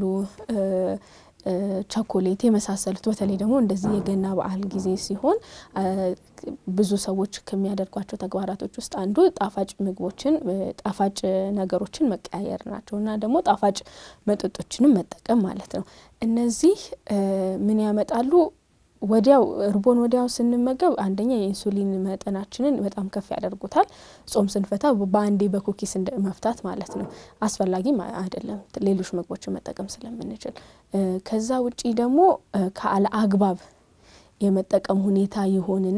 ቸኮሌት የመሳሰሉት በተለይ ደግሞ እንደዚህ የገና በዓል ጊዜ ሲሆን ብዙ ሰዎች ከሚያደርጓቸው ተግባራቶች ውስጥ አንዱ ጣፋጭ ምግቦችን ጣፋጭ ነገሮችን መቀያየር ናቸው እና ደግሞ ጣፋጭ መጠጦችንም መጠቀም ማለት ነው። እነዚህ ምን ያመጣሉ? ወዲያው እርቦን ወዲያው ስንመገብ አንደኛ የኢንሱሊን መጠናችንን በጣም ከፍ ያደርጉታል። ጾም ስንፈታ በአንዴ በኩኪስ መፍታት ማለት ነው አስፈላጊም አይደለም፣ ሌሎች ምግቦችን መጠቀም ስለምንችል። ከዛ ውጪ ደግሞ ከአለ አግባብ የመጠቀም ሁኔታ ይሆንና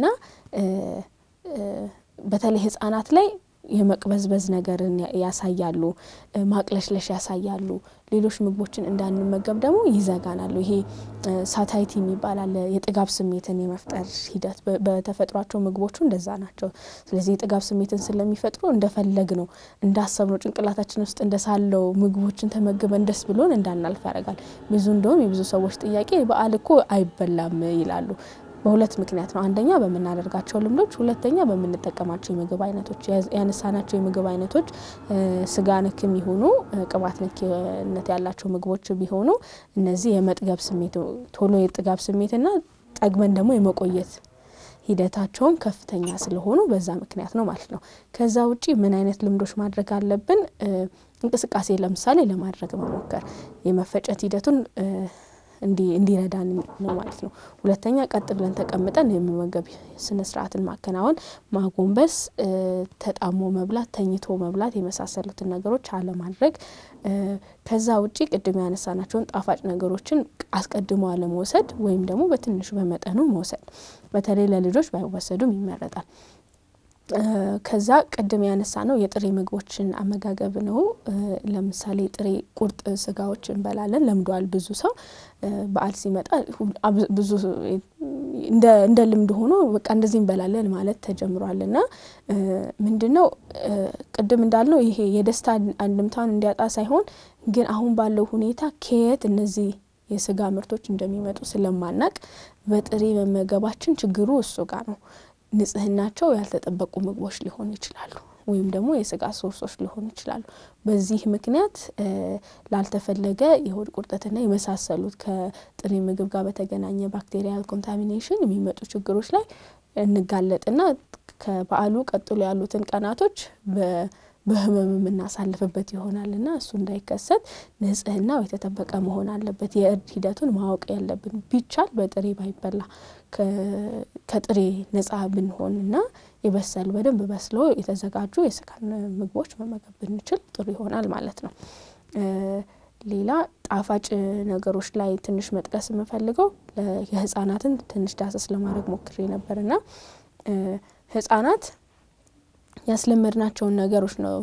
በተለይ ህጻናት ላይ የመቅበዝበዝ ነገርን ያሳያሉ፣ ማቅለሽለሽ ያሳያሉ። ሌሎች ምግቦችን እንዳንመገብ ደግሞ ይዘጋናሉ። ይሄ ሳታይቲ የሚባል አለ፣ የጥጋብ ስሜትን የመፍጠር ሂደት። በተፈጥሯቸው ምግቦቹ እንደዛ ናቸው። ስለዚህ የጥጋብ ስሜትን ስለሚፈጥሩ እንደፈለግ ነው እንዳሰብ ነው ጭንቅላታችን ውስጥ እንደሳለው ምግቦችን ተመግበን ደስ ብሎን እንዳናልፍ ያደርጋል። ብዙ እንደውም የብዙ ሰዎች ጥያቄ በዓል እኮ አይበላም ይላሉ። በሁለት ምክንያት ነው። አንደኛ በምናደርጋቸው ልምዶች፣ ሁለተኛ በምንጠቀማቸው የምግብ አይነቶች። ያነሳናቸው የምግብ አይነቶች ስጋ ነክ የሚሆኑ ቅባት ነክነት ያላቸው ምግቦች ቢሆኑ እነዚህ የመጥገብ ስሜት ቶሎ የጥጋብ ስሜትና ጠግበን ደግሞ የመቆየት ሂደታቸውም ከፍተኛ ስለሆኑ በዛ ምክንያት ነው ማለት ነው። ከዛ ውጪ ምን አይነት ልምዶች ማድረግ አለብን? እንቅስቃሴ ለምሳሌ ለማድረግ መሞከር የመፈጨት ሂደቱን እንዲረዳን ነው ማለት ነው። ሁለተኛ ቀጥ ብለን ተቀምጠን የመመገብ ስነ ስርዓትን ማከናወን፣ ማጎንበስ፣ ተጣሞ መብላት፣ ተኝቶ መብላት የመሳሰሉትን ነገሮች አለማድረግ። ከዛ ውጪ ቅድም ያነሳናቸውን ጣፋጭ ነገሮችን አስቀድሞ አለመውሰድ ወይም ደግሞ በትንሹ በመጠኑ መውሰድ፣ በተለይ ለልጆች ባይወሰዱም ይመረጣል። ከዛ ቅድም ያነሳ ነው የጥሬ ምግቦችን አመጋገብ ነው። ለምሳሌ ጥሬ ቁርጥ ስጋዎች እንበላለን ለምደዋል ብዙ ሰው በዓል ሲመጣ ብዙ እንደ ልምድ ሆኖ በቃ እንደዚህ እንበላለን ማለት ተጀምሯል። እና ምንድን ነው ቅድም እንዳልነው ይሄ የደስታ አንድምታውን እንዲያጣ ሳይሆን ግን አሁን ባለው ሁኔታ ከየት እነዚህ የስጋ ምርቶች እንደሚመጡ ስለማናቅ በጥሬ መመገባችን ችግሩ እሱ ጋር ነው። ንጽህናቸው ያልተጠበቁ ምግቦች ሊሆኑ ይችላሉ፣ ወይም ደግሞ የስጋ ሶርሶች ሊሆኑ ይችላሉ። በዚህ ምክንያት ላልተፈለገ የሆድ ቁርጠትና የመሳሰሉት ከጥሬ ምግብ ጋር በተገናኘ ባክቴሪያል ኮንታሚኔሽን የሚመጡ ችግሮች ላይ እንጋለጥና ከበዓሉ ቀጥሎ ያሉትን ቀናቶች በህመም የምናሳልፍበት ይሆናል እና እሱ እንዳይከሰት ንጽህናው የተጠበቀ መሆን አለበት። የእርድ ሂደቱን ማወቅ ያለብን ቢቻል በጥሬ ባይበላ ከጥሬ ነጻ ብንሆን እና የበሰሉ በደንብ በስሎ የተዘጋጁ የስጋን ምግቦች መመገብ ብንችል ጥሩ ይሆናል ማለት ነው። ሌላ ጣፋጭ ነገሮች ላይ ትንሽ መጥቀስ የምፈልገው የህጻናትን ትንሽ ዳሰስ ለማድረግ ሞክሬ ነበርና ህጻናት ያስለመድናቸውን ነገሮች ነው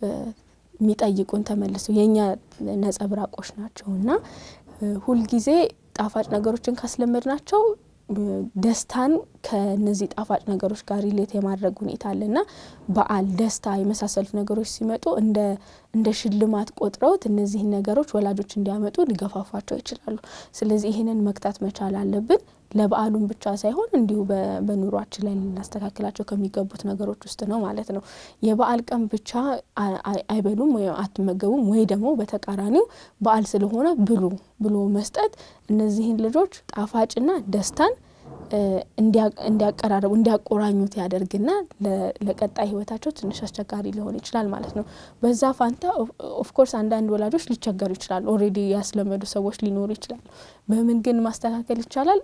የሚጠይቁን ተመልሰው የእኛ ነጸብራቆች ናቸው እና ሁልጊዜ ጣፋጭ ነገሮችን ካስለመድናቸው ደስታን ከነዚህ ጣፋጭ ነገሮች ጋር ሪሌት የማድረግ ሁኔታ አለና በዓል፣ ደስታ የመሳሰሉት ነገሮች ሲመጡ እንደ እንደ ሽልማት ቆጥረውት እነዚህን ነገሮች ወላጆች እንዲያመጡ ሊገፋፏቸው ይችላሉ። ስለዚህ ይህንን መግታት መቻል አለብን። ለበዓሉም ብቻ ሳይሆን እንዲሁ በኑሯችን ላይ ልናስተካክላቸው ከሚገቡት ነገሮች ውስጥ ነው ማለት ነው። የበዓል ቀን ብቻ አይበሉም ወይም አትመገቡም ወይ ደግሞ በተቃራኒው በዓል ስለሆነ ብሉ ብሎ መስጠት እነዚህን ልጆች ጣፋጭና ደስታን እንዲያቀራረቡ እንዲያቆራኙት ያደርግና ለቀጣይ ሕይወታቸው ትንሽ አስቸጋሪ ሊሆን ይችላል ማለት ነው። በዛ ፋንታ ኦፍኮርስ አንዳንድ ወላጆች ሊቸገሩ ይችላሉ። ኦልሬዲ ያስለመዱ ሰዎች ሊኖሩ ይችላሉ። በምን ግን ማስተካከል ይቻላል?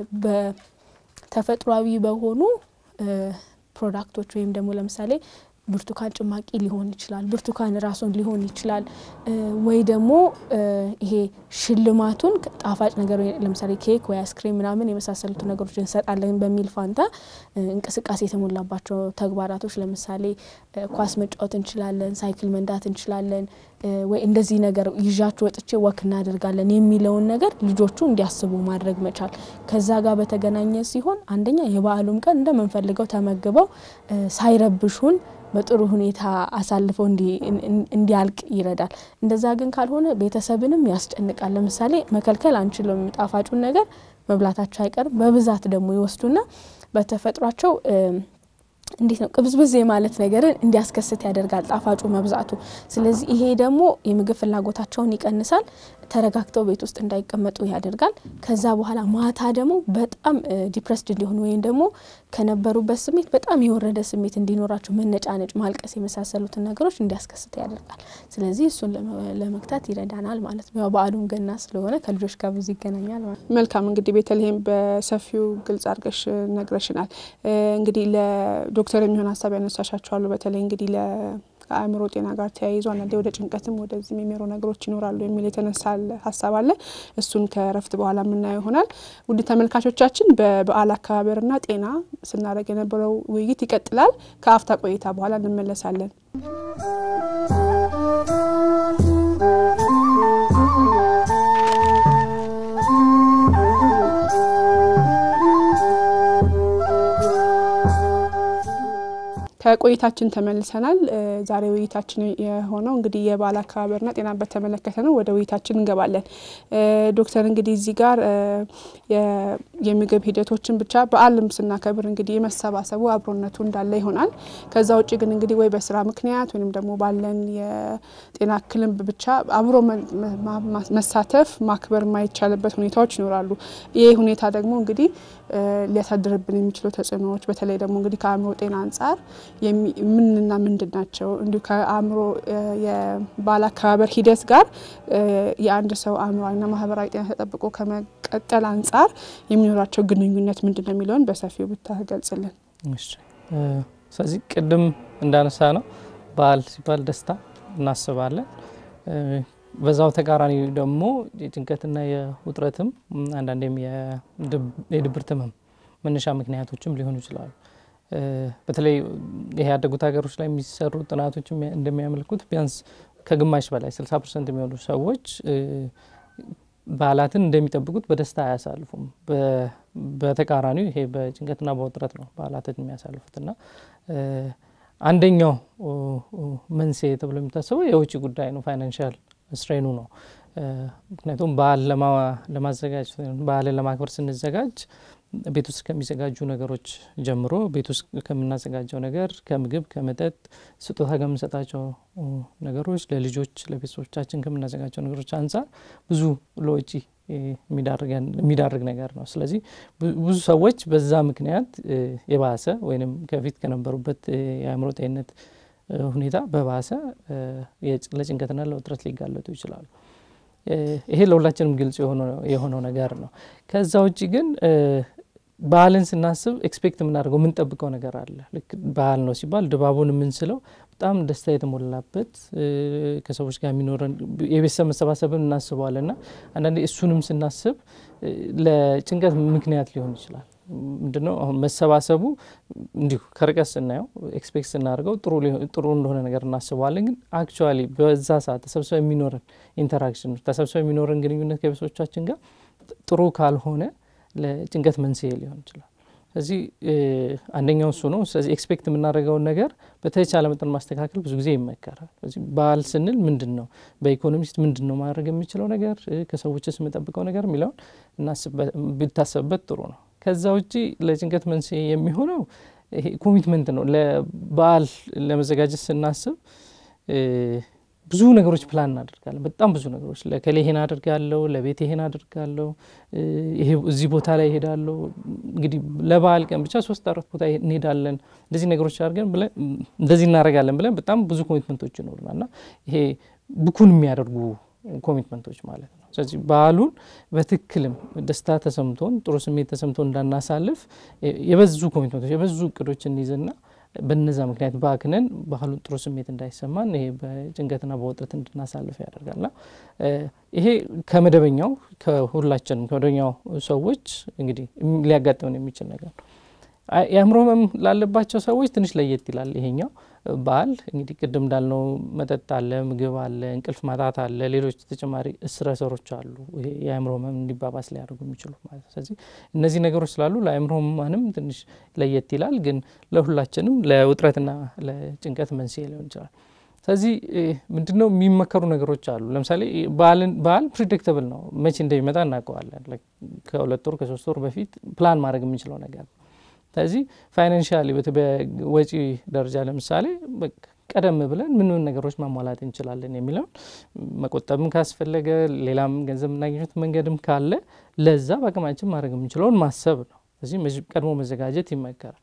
በተፈጥሯዊ በሆኑ ፕሮዳክቶች ወይም ደግሞ ለምሳሌ ብርቱካን ጭማቂ ሊሆን ይችላል። ብርቱካን ራሱን ሊሆን ይችላል። ወይ ደግሞ ይሄ ሽልማቱን ጣፋጭ ነገር ለምሳሌ ኬክ ወይ አይስክሬም ምናምን የመሳሰሉት ነገሮች እንሰጣለን በሚል ፋንታ እንቅስቃሴ የተሞላባቸው ተግባራቶች ለምሳሌ ኳስ መጫወት እንችላለን፣ ሳይክል መንዳት እንችላለን፣ ወይ እንደዚህ ነገር ይዣችሁ ወጥቼ ወክ እናደርጋለን የሚለውን ነገር ልጆቹ እንዲያስቡ ማድረግ መቻል ከዛ ጋር በተገናኘ ሲሆን አንደኛ የበዓሉም ቀን እንደምንፈልገው ተመግበው ሳይረብሹን በጥሩ ሁኔታ አሳልፈው እንዲያልቅ ይረዳል። እንደዛ ግን ካልሆነ ቤተሰብንም ያስጨንቃል። ለምሳሌ መከልከል አንችልም፣ ጣፋጩን ነገር መብላታቸው አይቀርም። በብዛት ደግሞ ይወስዱና በተፈጥሯቸው እንዴት ነው ቅብዝብዝ የማለት ነገርን እንዲያስከስት ያደርጋል ጣፋጩ መብዛቱ። ስለዚህ ይሄ ደግሞ የምግብ ፍላጎታቸውን ይቀንሳል። ተረጋግተው ቤት ውስጥ እንዳይቀመጡ ያደርጋል። ከዛ በኋላ ማታ ደግሞ በጣም ዲፕረስድ እንዲሆኑ ወይም ደግሞ ከነበሩበት ስሜት በጣም የወረደ ስሜት እንዲኖራቸው መነጫነጭ፣ ማልቀስ የመሳሰሉትን ነገሮች እንዲያስከስት ያደርጋል። ስለዚህ እሱን ለመግታት ይረዳናል ማለት ነው። ያው በዓሉም ገና ስለሆነ ከልጆች ጋር ብዙ ይገናኛል ማለት ነው። መልካም እንግዲህ ቤተልሔም በሰፊው ግልጽ አድርገሽ ነግረሽናል። እንግዲህ ለዶክተር የሚሆን ሀሳብ ያነሳሻቸዋሉ በተለይ እንግዲህ ከአእምሮ ጤና ጋር ተያይዞ አንዳንዴ ወደ ጭንቀትም ወደዚህም የሚመሩ ነገሮች ይኖራሉ የሚል የተነሳ ሀሳብ አለ። እሱን ከእረፍት በኋላ የምናየው ይሆናል። ውድ ተመልካቾቻችን በበዓል አከባበርና ጤና ስናደርግ የነበረው ውይይት ይቀጥላል። ከአፍታ ቆይታ በኋላ እንመለሳለን። ከቆይታችን ተመልሰናል። ዛሬ ውይይታችን የሆነው እንግዲህ የበዓል አከባበርና ጤናን በተመለከተ ነው። ወደ ውይይታችን እንገባለን። ዶክተር እንግዲህ እዚህ ጋር የምግብ ሂደቶችን ብቻ በዓልም ስናከብር እንግዲህ የመሰባሰቡ አብሮነቱ እንዳለ ይሆናል። ከዛ ውጭ ግን እንግዲህ ወይ በስራ ምክንያት ወይም ደግሞ ባለን የጤና እክልም ብቻ አብሮ መሳተፍ ማክበር የማይቻልበት ሁኔታዎች ይኖራሉ። ይህ ሁኔታ ደግሞ እንግዲህ ሊያሳድርብን የሚችሉ ተጽዕኖዎች በተለይ ደግሞ እንግዲህ ከአእምሮ ጤና አንጻር ምንና ምንድን ናቸው? እንዲሁ ከአእምሮ የበዓል አከባበር ሂደት ጋር የአንድ ሰው አእምሯዊና ማህበራዊ ጤና ተጠብቆ ከመቀጠል አንጻር የሚኖራቸው ግንኙነት ምንድን ነው የሚለውን በሰፊው ብታገልጽልን። ስለዚህ ቅድም እንዳነሳ ነው በዓል ሲባል ደስታ እናስባለን። በዛው ተቃራኒ ደግሞ የጭንቀትና የውጥረትም አንዳንዴም የድብርት ህመም መነሻ ምክንያቶችም ሊሆኑ ይችላሉ። በተለይ ይሄ ያደጉት ሀገሮች ላይ የሚሰሩ ጥናቶች እንደሚያመልኩት ቢያንስ ከግማሽ በላይ 60 ፐርሰንት የሚሆኑ ሰዎች በዓላትን እንደሚጠብቁት በደስታ አያሳልፉም። በተቃራኒው ይሄ በጭንቀትና በውጥረት ነው በዓላትን የሚያሳልፉት እና አንደኛው መንስኤ ተብሎ የሚታሰበው የውጭ ጉዳይ ነው፣ ፋይናንሻል ስትሬኑ ነው። ምክንያቱም በዓል ለማዘጋጀት በዓልን ለማክበር ስንዘጋጅ ቤት ውስጥ ከሚዘጋጁ ነገሮች ጀምሮ ቤት ውስጥ ከምናዘጋጀው ነገር ከምግብ፣ ከመጠጥ፣ ስጦታ ከምንሰጣቸው ነገሮች፣ ለልጆች ለቤተሰቦቻችን ከምናዘጋጀው ነገሮች አንጻር ብዙ ለወጪ የሚዳርግ ነገር ነው። ስለዚህ ብዙ ሰዎች በዛ ምክንያት የባሰ ወይም ከፊት ከነበሩበት የአእምሮ ጤንነት ሁኔታ በባሰ ለጭንቀትና ለውጥረት ሊጋለጡ ይችላሉ። ይሄ ለሁላችንም ግልጽ የሆነው ነገር ነው። ከዛ ውጭ ግን በዓልን ስናስብ ኤክስፔክት የምናደርገው የምንጠብቀው ነገር አለ። ልክ በዓል ነው ሲባል ድባቡን የምንስለው በጣም ደስታ የተሞላበት ከሰዎች ጋር የሚኖረን የቤተሰብ መሰባሰብን እናስበዋለን እና አንዳንዴ እሱንም ስናስብ ለጭንቀት ምክንያት ሊሆን ይችላል። ምንድነው አሁን መሰባሰቡ እንዲሁ ከርቀት ስናየው ኤክስፔክት ስናደርገው ጥሩ እንደሆነ ነገር እናስበዋለን። ግን አክቹዋሊ በዛ ሰዓት ተሰብስበ የሚኖረን ኢንተራክሽን ተሰብስበ የሚኖረን ግንኙነት ከቤተሰቦቻችን ጋር ጥሩ ካልሆነ ለጭንቀት መንስኤ ሊሆን ይችላል። ስለዚህ አንደኛው እሱ ነው። ስለዚህ ኤክስፔክት የምናደርገውን ነገር በተቻለ መጠን ማስተካከል ብዙ ጊዜ ይመከራል። ስለዚህ በዓል ስንል ምንድን ነው በኢኮኖሚስት ምንድን ነው ማድረግ የሚችለው ነገር ከሰዎችስ የምጠብቀው ነገር የሚለውን ቢታሰብበት ጥሩ ነው። ከዛ ውጪ ለጭንቀት መንስኤ የሚሆነው ይሄ ኮሚትመንት ነው። ለበዓል ለመዘጋጀት ስናስብ ብዙ ነገሮች ፕላን እናደርጋለን። በጣም ብዙ ነገሮች ለከሌ ይሄን አድርጋለሁ፣ ለቤት ይሄን አድርጋለሁ፣ እዚህ ቦታ ላይ ይሄዳለሁ። እንግዲህ ለበዓል ቀን ብቻ ሶስት አራት ቦታ እንሄዳለን። እንደዚህ ነገሮች አድርገን ብለን እንደዚህ እናደርጋለን ብለን በጣም ብዙ ኮሚትመንቶች ይኖሩናል እና ይሄ ብኩን የሚያደርጉ ኮሚትመንቶች ማለት ነው። ስለዚህ በዓሉን በትክክልም ደስታ ተሰምቶን ጥሩ ስሜት ተሰምቶ እንዳናሳልፍ የበዙ ኮሚትመንቶች የበዙ እቅዶች እንይዝና በነዛ ምክንያት ባክነን ባህሉን ጥሩ ስሜት እንዳይሰማን ይሄ በጭንቀትና በውጥረት እንድናሳልፍ ያደርጋልና ይሄ ከመደበኛው ከሁላችንም ከመደበኛው ሰዎች እንግዲህ ሊያጋጥመን የሚችል ነገር ነው። የአእምሮ ህመም ላለባቸው ሰዎች ትንሽ ለየት ይላል። ይሄኛው በዓል እንግዲህ ቅድም እንዳልነው መጠጥ አለ፣ ምግብ አለ፣ እንቅልፍ ማጣት አለ፣ ሌሎች ተጨማሪ ስትረሰሮች አሉ የአእምሮ ህመም እንዲባባስ ሊያደርጉ የሚችሉ ማለት ነው። ስለዚህ እነዚህ ነገሮች ስላሉ ለአእምሮ ህሙማንም ትንሽ ለየት ይላል፣ ግን ለሁላችንም ለውጥረትና ለጭንቀት መንስኤ ሊሆን ይችላል። ስለዚህ ምንድነው የሚመከሩ ነገሮች አሉ። ለምሳሌ በዓል ፕሪዲክተብል ነው፣ መቼ እንደሚመጣ እናውቀዋለን። ከሁለት ወር ከሶስት ወር በፊት ፕላን ማድረግ የምንችለው ነገር ነው። ስለዚህ ፋይናንሻሊ በወጪ ደረጃ ለምሳሌ ቀደም ብለን ምን ምን ነገሮች ማሟላት እንችላለን የሚለውን መቆጠብም ካስፈለገ ሌላም ገንዘብ የምናገኘት መንገድም ካለ ለዛ በአቅማችን ማድረግ የምንችለውን ማሰብ ነው። ስለዚህ ቀድሞ መዘጋጀት ይመከራል።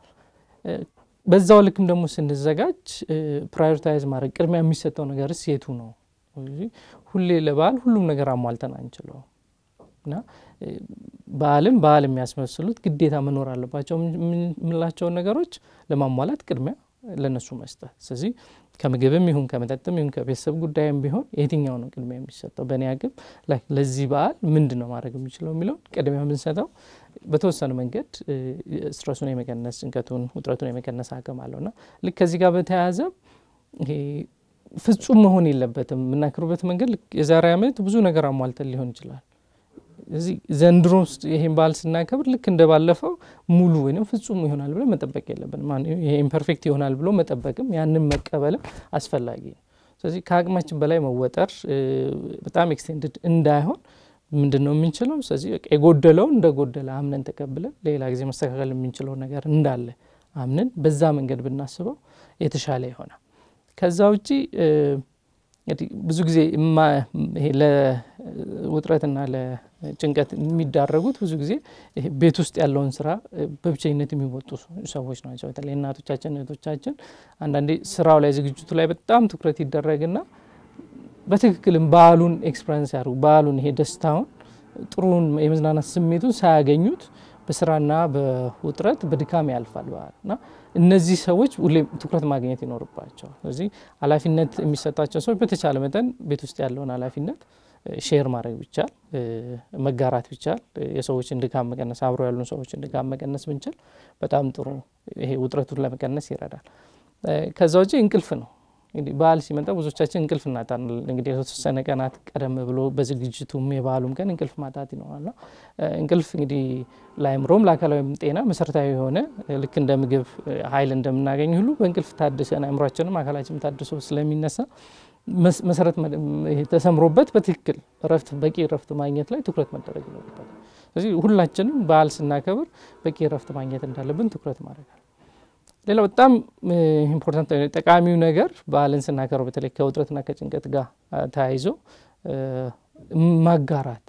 በዛው ልክም ደግሞ ስንዘጋጅ ፕራዮሪታይዝ ማድረግ ቅድሚያ የሚሰጠው ነገርስ የቱ ነው? ሁሌ ለበዓል ሁሉም ነገር አሟልተን አንችለውም እና በዓልም በዓል የሚያስመስሉት ግዴታ መኖር አለባቸው የምንላቸውን ነገሮች ለማሟላት ቅድሚያ ለነሱ መስጠት። ስለዚህ ከምግብም ይሁን ከመጠጥም ይሁን ከቤተሰብ ጉዳይም ቢሆን የትኛው ነው ቅድሚያ የሚሰጠው? በእኔ አቅም ለዚህ በዓል ምንድን ነው ማድረግ የሚችለው የሚለውን ቅድሚያ የምንሰጠው በተወሰነ መንገድ ስትረሱን የመቀነስ ጭንቀቱን፣ ውጥረቱን የመቀነስ አቅም አለውና ልክ ከዚህ ጋር በተያያዘ ይሄ ፍጹም መሆን የለበትም። የምናክሩበት መንገድ የዛሬ ዓመት ብዙ ነገር አሟልተን ሊሆን ይችላል እዚህ ዘንድሮ ውስጥ ይሄን በዓል ስናከብር ልክ እንደ ባለፈው ሙሉ ወይም ፍጹም ይሆናል ብሎ መጠበቅ የለብንም። ይሄ ኢምፐርፌክት ይሆናል ብሎ መጠበቅም ያንን መቀበልም አስፈላጊ ነው። ስለዚህ ከአቅማችን በላይ መወጠር በጣም ኤክስቴንድድ እንዳይሆን ምንድን ነው የምንችለው? ስለዚህ የጎደለውን እንደ ጎደለ አምነን ተቀብለን ሌላ ጊዜ መስተካከል የምንችለው ነገር እንዳለ አምነን በዛ መንገድ ብናስበው የተሻለ ይሆናል። ከዛ ውጪ እንግዲህ ብዙ ጊዜ ይሄ ለውጥረትና ለጭንቀት የሚዳረጉት ብዙ ጊዜ ቤት ውስጥ ያለውን ስራ በብቸኝነት የሚወጡ ሰዎች ናቸው። በተለይ እናቶቻችን፣ እህቶቻችን አንዳንዴ ስራው ላይ ዝግጅቱ ላይ በጣም ትኩረት ይደረግና በትክክልም በዓሉን ኤክስፐሪንስ ያደርጉ በዓሉን ይሄ ደስታውን ጥሩን የመዝናናት ስሜቱን ሳያገኙት በስራና በውጥረት በድካም ያልፋል በዓል እና እነዚህ ሰዎች ሁሌም ትኩረት ማግኘት ይኖርባቸዋል። ስለዚህ ኃላፊነት የሚሰጣቸው ሰዎች በተቻለ መጠን ቤት ውስጥ ያለውን ኃላፊነት ሼር ማድረግ ቢቻል መጋራት ቢቻል የሰዎችን ድካም መቀነስ አብሮ ያሉን ሰዎችን ድካም መቀነስ ብንችል በጣም ጥሩ ይሄ ውጥረቱን ለመቀነስ ይረዳል። ከዛ ውጭ እንቅልፍ ነው። እንግዲህ በዓል ሲመጣ ብዙዎቻችን እንቅልፍ እናጣናል። እንግዲህ የተወሰነ ቀናት ቀደም ብሎ በዝግጅቱም የበዓሉም ቀን እንቅልፍ ማጣት ይኖራልና እንቅልፍ እንግዲህ ለአእምሮም ለአካላዊም ጤና መሰረታዊ የሆነ ልክ እንደ ምግብ ኃይል እንደምናገኝ ሁሉ በእንቅልፍ ታድሰን አእምሯችንም አካላችንም ታድሶ ስለሚነሳ መሰረት ተሰምሮበት በትክክል እረፍት በቂ እረፍት ማግኘት ላይ ትኩረት መደረግ ይኖርበታል። ስለዚህ ሁላችንም በዓል ስናከብር በቂ እረፍት ማግኘት እንዳለብን ትኩረት ማድረግ ሌላው በጣም ኢምፖርታንት ጠቃሚው ነገር በዓልን ስናከብረው በተለይ ከውጥረትና ከጭንቀት ጋር ተያይዞ ማጋራት፣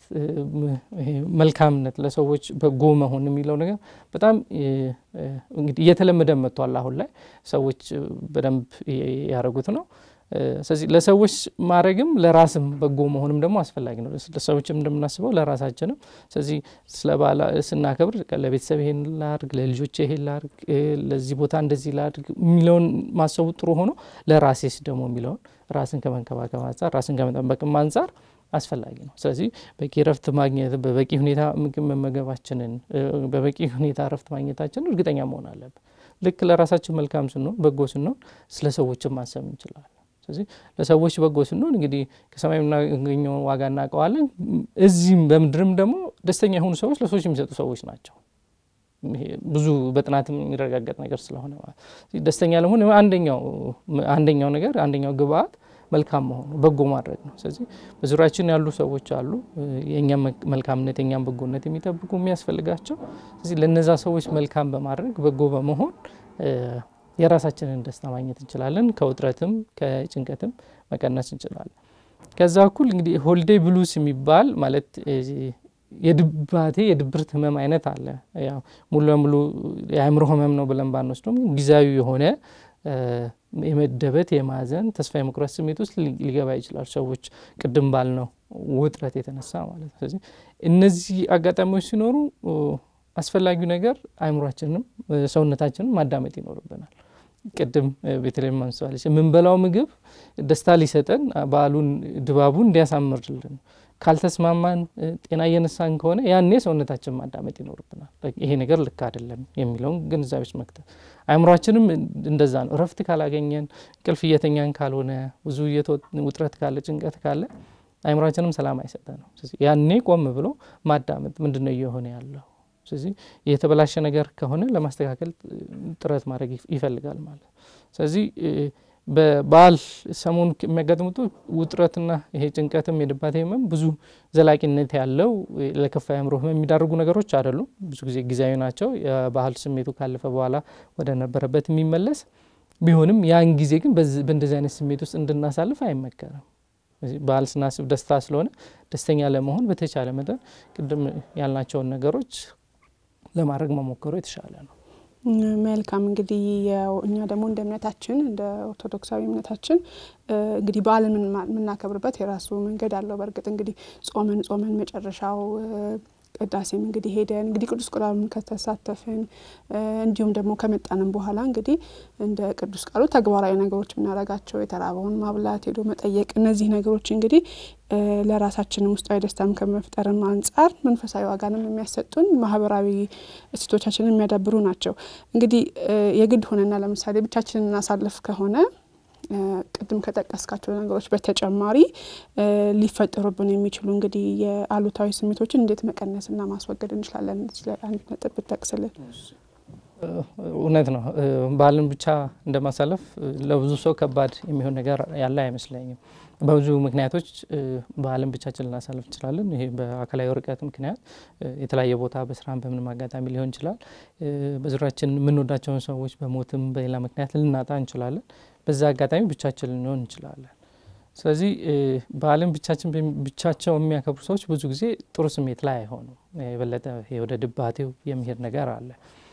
መልካምነት፣ ለሰዎች በጎ መሆን የሚለው ነገር በጣም እንግዲህ እየተለመደ መጥቷል። አሁን ላይ ሰዎች በደንብ ያደረጉት ነው። ስለዚህ ለሰዎች ማድረግም ለራስም በጎ መሆንም ደግሞ አስፈላጊ ነው። ለሰዎችም እንደምናስበው ለራሳችንም። ስለዚህ ስለ በዓል ስናከብር ለቤተሰብ ይሄን ላድርግ፣ ለልጆች ይሄን ላድርግ፣ ለዚህ ቦታ እንደዚህ ላድርግ የሚለውን ማሰቡ ጥሩ ሆኖ ለራሴስ ደግሞ የሚለውን ራስን ከመንከባከብ አንጻር ራስን ከመጠበቅም አንጻር አስፈላጊ ነው። ስለዚህ በቂ እረፍት ማግኘት በበቂ ሁኔታ ምግብ መመገባችንን በበቂ ሁኔታ እረፍት ማግኘታችንን እርግጠኛ መሆን አለብን። ልክ ለራሳችን መልካም ስንሆን በጎ ስንሆን ስለ ሰዎችም ማሰብ እንችላለን። ስለዚህ ለሰዎች በጎ ስንሆን እንግዲህ ከሰማይ የምናገኘውን ዋጋ እናውቀዋለን። እዚህም በምድርም ደግሞ ደስተኛ የሆኑ ሰዎች ለሰዎች የሚሰጡ ሰዎች ናቸው። ብዙ በጥናትም የሚረጋገጥ ነገር ስለሆነ ደስተኛ ለመሆን አንደኛው አንደኛው ነገር አንደኛው ግብአት መልካም መሆኑ በጎ ማድረግ ነው። ስለዚህ በዙሪያችን ያሉ ሰዎች አሉ የእኛም መልካምነት የእኛም በጎነት የሚጠብቁ የሚያስፈልጋቸው። ስለዚህ ለነዛ ሰዎች መልካም በማድረግ በጎ በመሆን የራሳችንን ደስታ ማግኘት እንችላለን። ከውጥረትም ከጭንቀትም መቀነስ እንችላለን። ከዛ እኩል እንግዲህ ሆሊዴይ ብሉስ የሚባል ማለት የድባቴ የድብርት ህመም አይነት አለ። ያው ሙሉ ለሙሉ የአእምሮ ህመም ነው ብለን ባንወስደውም ጊዜያዊ የሆነ የመደበት የማዘን ተስፋ የመቁረጥ ስሜት ውስጥ ሊገባ ይችላል። ሰዎች ቅድም ባልነው ውጥረት የተነሳ ማለት ነው። ስለዚህ እነዚህ አጋጣሚዎች ሲኖሩ አስፈላጊው ነገር አእምሯችንም ሰውነታችንም ማዳመጥ ይኖርብናል። ቅድም ቤተልሔም አንስተዋለች። የምንበላው ምግብ ደስታ ሊሰጠን በዓሉን ድባቡን እንዲያሳምርልን ካልተስማማን ጤና እየነሳን ከሆነ ያኔ ሰውነታችን ማዳመጥ ይኖርብናል። ይሄ ነገር ልክ አይደለም የሚለውን ግንዛቤ ውስጥ መክተት። አእምሯችንም እንደዛ ነው። እረፍት ካላገኘን እንቅልፍ እየተኛን ካልሆነ ብዙ ውጥረት ካለ ጭንቀት ካለ አእምሯችንም ሰላም አይሰጠ ነው። ያኔ ቆም ብሎ ማዳመጥ ምንድን ነው እየሆነ ያለው ስለዚህ የተበላሸ ነገር ከሆነ ለማስተካከል ጥረት ማድረግ ይፈልጋል ማለት ነው። ስለዚህ በበዓል ሰሞኑ የሚያጋጥሙት ውጥረትና ይሄ ጭንቀትም የድባቴ ህመም ብዙ ዘላቂነት ያለው ለከፋ አእምሮ ህመም የሚዳርጉ ነገሮች አይደሉም። ብዙ ጊዜ ጊዜያዊ ናቸው። የባህል ስሜቱ ካለፈ በኋላ ወደ ነበረበት የሚመለስ ቢሆንም ያን ጊዜ ግን በእንደዚህ አይነት ስሜት ውስጥ እንድናሳልፍ አይመከርም። በዓል ስናስብ ደስታ ስለሆነ ደስተኛ ለመሆን በተቻለ መጠን ቅድም ያልናቸውን ነገሮች ለማድረግ መሞከሩ የተሻለ ነው። መልካም እንግዲህ እኛ ደግሞ እንደ እምነታችን እንደ ኦርቶዶክሳዊ እምነታችን እንግዲህ በዓልን የምናከብርበት የራሱ መንገድ አለው። በእርግጥ እንግዲህ ጾመን ጾመን መጨረሻው ቅዳሴም እንግዲህ ሄደን እንግዲህ ቅዱስ ቁርባኑን ከተሳተፍን እንዲሁም ደግሞ ከመጣንም በኋላ እንግዲህ እንደ ቅዱስ ቃሉ ተግባራዊ ነገሮች የምናደርጋቸው የተራበውን ማብላት፣ ሄዶ መጠየቅ እነዚህ ነገሮች እንግዲህ ለራሳችንም ውስጣዊ ደስታም ከመፍጠርም አንጻር መንፈሳዊ ዋጋንም የሚያሰጡን ማህበራዊ እሴቶቻችንን የሚያዳብሩ ናቸው። እንግዲህ የግድ ሆነና ለምሳሌ ብቻችንን እናሳልፍ ከሆነ ቅድም ከጠቀስካቸው ነገሮች በተጨማሪ ሊፈጠሩብን የሚችሉ እንግዲህ የአሉታዊ ስሜቶችን እንዴት መቀነስና ማስወገድ እንችላለን? አንድ ነጥብ ብትጠቅስልን። እውነት ነው። በዓልን ብቻ እንደማሳለፍ ለብዙ ሰው ከባድ የሚሆን ነገር ያለ አይመስለኝም። በብዙ ምክንያቶች በዓልን ብቻችን ልናሳልፍ እንችላለን። ይሄ በአካላዊ ርቀት ምክንያት የተለያየ ቦታ በስራም በምንም አጋጣሚ ሊሆን ይችላል። በዙሪያችን የምንወዳቸውን ሰዎች በሞትም በሌላ ምክንያት ልናጣ እንችላለን። በዛ አጋጣሚ ብቻችን ልንሆን እንችላለን። ስለዚህ በዓልን ብቻችን ብቻቸው የሚያከብሩ ሰዎች ብዙ ጊዜ ጥሩ ስሜት ላይ አይሆኑም። የበለጠ ወደ ድባቴው የሚሄድ ነገር አለ።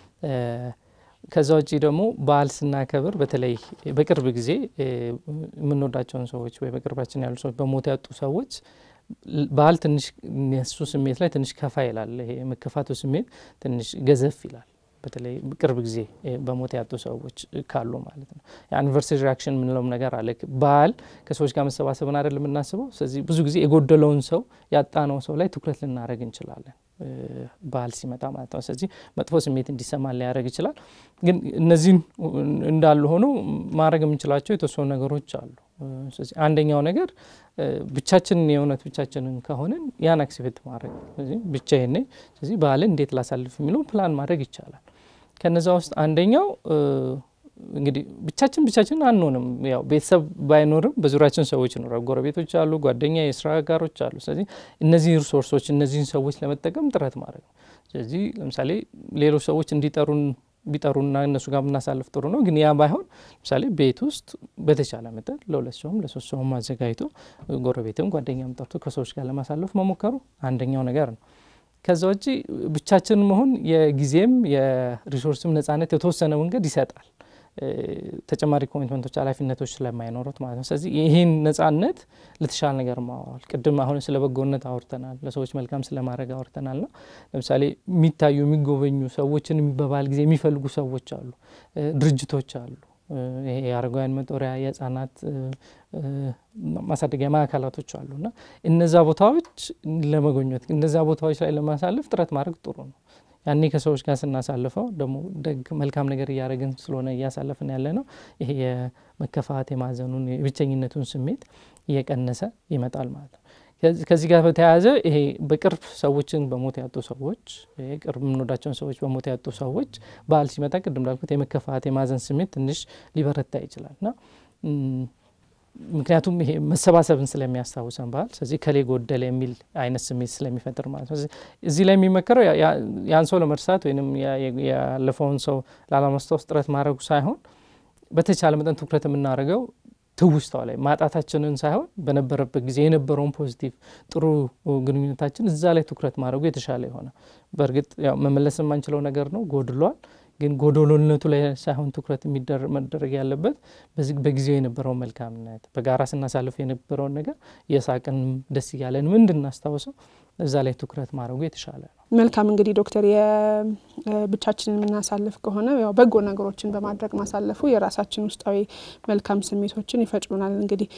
ከዛ ውጪ ደግሞ በዓል ስናከብር በተለይ በቅርብ ጊዜ የምንወዳቸውን ሰዎች ወይ በቅርባችን ያሉ ሰዎች በሞት ያጡ ሰዎች በዓል ትንሽ የሱ ስሜት ላይ ትንሽ ከፋ ይላል። ይሄ የመከፋቱ ስሜት ትንሽ ገዘፍ ይላል። በተለይ ቅርብ ጊዜ በሞት ያጡ ሰዎች ካሉ ማለት ነው። የአኒቨርሰሪ ሪያክሽን የምንለውም ነገር አለ። በዓል ከሰዎች ጋር መሰባሰብን አይደል የምናስበው። ስለዚህ ብዙ ጊዜ የጎደለውን ሰው ያጣነው ሰው ላይ ትኩረት ልናደርግ እንችላለን በዓል ሲመጣ ማለት ነው። ስለዚህ መጥፎ ስሜት እንዲሰማን ሊያደርግ ይችላል። ግን እነዚህን እንዳሉ ሆነው ማድረግ የምንችላቸው የተወሰኑ ነገሮች አሉ። ስለዚህ አንደኛው ነገር ብቻችንን የእውነት ብቻችንን ከሆንን ያን አክሲቤት ማድረግ ስለዚህ ብቻዬን ነኝ፣ ስለዚህ በዓልን እንዴት ላሳልፍ የሚለው ፕላን ማድረግ ይቻላል። ከነዛ ውስጥ አንደኛው እንግዲህ ብቻችን ብቻችን አንሆንም። ያው ቤተሰብ ባይኖርም በዙሪያችን ሰዎች ይኖራሉ። ጎረቤቶች አሉ፣ ጓደኛ፣ የስራ አጋሮች አሉ። ስለዚህ እነዚህ ሪሶርሶች እነዚህን ሰዎች ለመጠቀም ጥረት ማድረግ ነው። ስለዚህ ለምሳሌ ሌሎች ሰዎች እንዲጠሩን ቢጠሩና እነሱ ጋር ብናሳልፍ ጥሩ ነው። ግን ያ ባይሆን ለምሳሌ ቤት ውስጥ በተቻለ መጠን ለሁለት ሰውም ለሶስት ሰውም አዘጋጅቶ ጎረቤትም ጓደኛም ጠርቶ ከሰዎች ጋር ለማሳለፍ መሞከሩ አንደኛው ነገር ነው። ከዛ ውጪ ብቻችን መሆን የጊዜም የሪሶርስም ነጻነት የተወሰነ መንገድ ይሰጣል። ተጨማሪ ኮሚትመንቶች፣ ኃላፊነቶች ስለማይኖሩት ማለት ነው። ስለዚህ ይህን ነጻነት ለተሻለ ነገር ማዋል ቅድም አሁን ስለ በጎነት አውርተናል፣ ለሰዎች መልካም ስለማድረግ አውርተናል። ና ለምሳሌ የሚታዩ የሚጎበኙ ሰዎችን በበዓል ጊዜ የሚፈልጉ ሰዎች አሉ፣ ድርጅቶች አሉ። ይሄ የአረጋውያን መጦሪያ የህጻናት ማሳደጊያ ማዕከላቶች አሉ እና እነዛ ቦታዎች ለመጎኘት እነዛ ቦታዎች ላይ ለማሳለፍ ጥረት ማድረግ ጥሩ ነው። ያኔ ከሰዎች ጋር ስናሳልፈው ደግሞ ደግ መልካም ነገር እያደረግን ስለሆነ እያሳለፍን ያለ ነው። ይሄ የመከፋት የማዘኑን የብቸኝነቱን ስሜት እየቀነሰ ይመጣል ማለት ነው። ከዚህ ጋር በተያያዘ ይሄ በቅርብ ሰዎችን በሞት ያጡ ሰዎች ቅርብ የምንወዳቸውን ሰዎች በሞት ያጡ ሰዎች በዓል ሲመጣ ቅድም ላልኩት የመከፋት የማዘን ስሜት ትንሽ ሊበረታ ይችላል እና ምክንያቱም ይሄ መሰባሰብን ስለሚያስታውሰን በዓል ስለዚህ ከሌ ጎደለ የሚል አይነት ስሜት ስለሚፈጥር ማለት ነው። እዚህ ላይ የሚመከረው ያን ሰው ለመርሳት ወይም ያለፈውን ሰው ላለማስታወስ ጥረት ማድረጉ ሳይሆን በተቻለ መጠን ትኩረት የምናደርገው ትውስታው ላይ ማጣታችንን ሳይሆን በነበረበት ጊዜ የነበረውን ፖዚቲቭ ጥሩ ግንኙነታችን እዛ ላይ ትኩረት ማድረጉ የተሻለ የሆነ በእርግጥ ያው መመለስ የማንችለው ነገር ነው፣ ጎድሏል። ግን ጎዶሎነቱ ላይ ሳይሆን ትኩረት መደረግ ያለበት በጊዜው የነበረውን መልካምነት በጋራ ስናሳልፍ የነበረውን ነገር የሳቅን ደስ እያለን ምን እንድናስታውሰው እዛ ላይ ትኩረት ማድረጉ የተሻለ ነው። መልካም እንግዲህ ዶክተር የብቻችንን የምናሳልፍ ከሆነ ያው በጎ ነገሮችን በማድረግ ማሳለፉ የራሳችን ውስጣዊ መልካም ስሜቶችን ይፈጭሉናል። እንግዲህ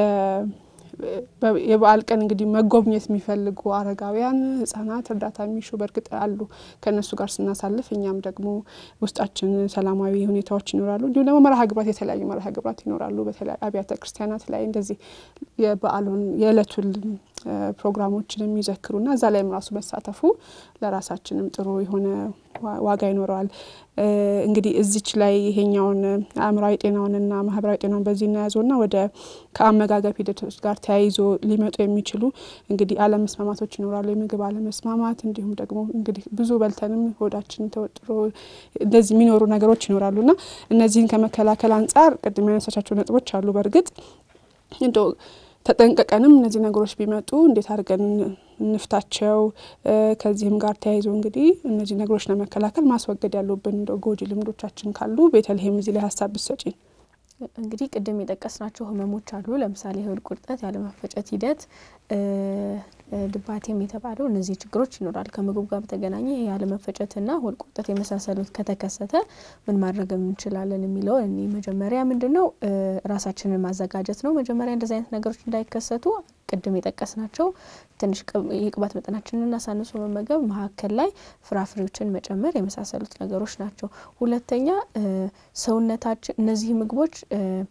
የበዓል ቀን እንግዲህ መጎብኘት የሚፈልጉ አረጋውያን፣ ህጻናት እርዳታ የሚሹ በእርግጥ አሉ። ከእነሱ ጋር ስናሳልፍ እኛም ደግሞ ውስጣችን ሰላማዊ ሁኔታዎች ይኖራሉ። እንዲሁም ደግሞ መርሃ ግብራት የተለያዩ መርሃ ግብራት ይኖራሉ። በተለያዩ አብያተ ክርስቲያናት ላይ እንደዚህ የበዓሉን የዕለቱን ፕሮግራሞችን የሚዘክሩና እዛ ላይም ራሱ መሳተፉ ለራሳችንም ጥሩ የሆነ ዋጋ ይኖረዋል። እንግዲህ እዚች ላይ ይሄኛውን አእምራዊ ጤናውንና ማህበራዊ ጤናውን በዚህ እናያዘውና ወደ ከአመጋገብ ሂደቶች ጋር ተያይዞ ሊመጡ የሚችሉ እንግዲህ አለመስማማቶች ይኖራሉ። የምግብ አለመስማማት እንዲሁም ደግሞ እንግዲህ ብዙ በልተንም ሆዳችን ተወጥሮ እንደዚህ የሚኖሩ ነገሮች ይኖራሉና እነዚህን ከመከላከል አንጻር ቅድም ያነሳቻቸው ነጥቦች አሉ። በእርግጥ እንደው ተጠንቀቀንም እነዚህ ነገሮች ቢመጡ እንዴት አድርገን እንፍታቸው። ከዚህም ጋር ተያይዞ እንግዲህ እነዚህ ነገሮች ለመከላከል ማስወገድ ያሉብን እንደ ጎጂ ልምዶቻችን ካሉ ቤተልሔም እዚህ ላይ ሀሳብ ብትሰጪን። እንግዲህ ቅድም የጠቀስናቸው ህመሞች አሉ። ለምሳሌ የሆድ ቁርጠት፣ ያለመፈጨት ሂደት፣ ድባቴም የተባለው እነዚህ ችግሮች ይኖራል። ከምግብ ጋር በተገናኘ ያለመፈጨትና ሆድ ቁርጠት የመሳሰሉት ከተከሰተ ምን ማድረግ እንችላለን የሚለው እኔ መጀመሪያ ምንድን ነው ራሳችንን ማዘጋጀት ነው። መጀመሪያ እንደዚህ አይነት ነገሮች እንዳይከሰቱ ቅድም የጠቀስናቸው ትንሽ የቅባት መጠናችንን አሳንሶ መመገብ፣ መካከል ላይ ፍራፍሬዎችን መጨመር የመሳሰሉት ነገሮች ናቸው። ሁለተኛ ሰውነታችን እነዚህ ምግቦች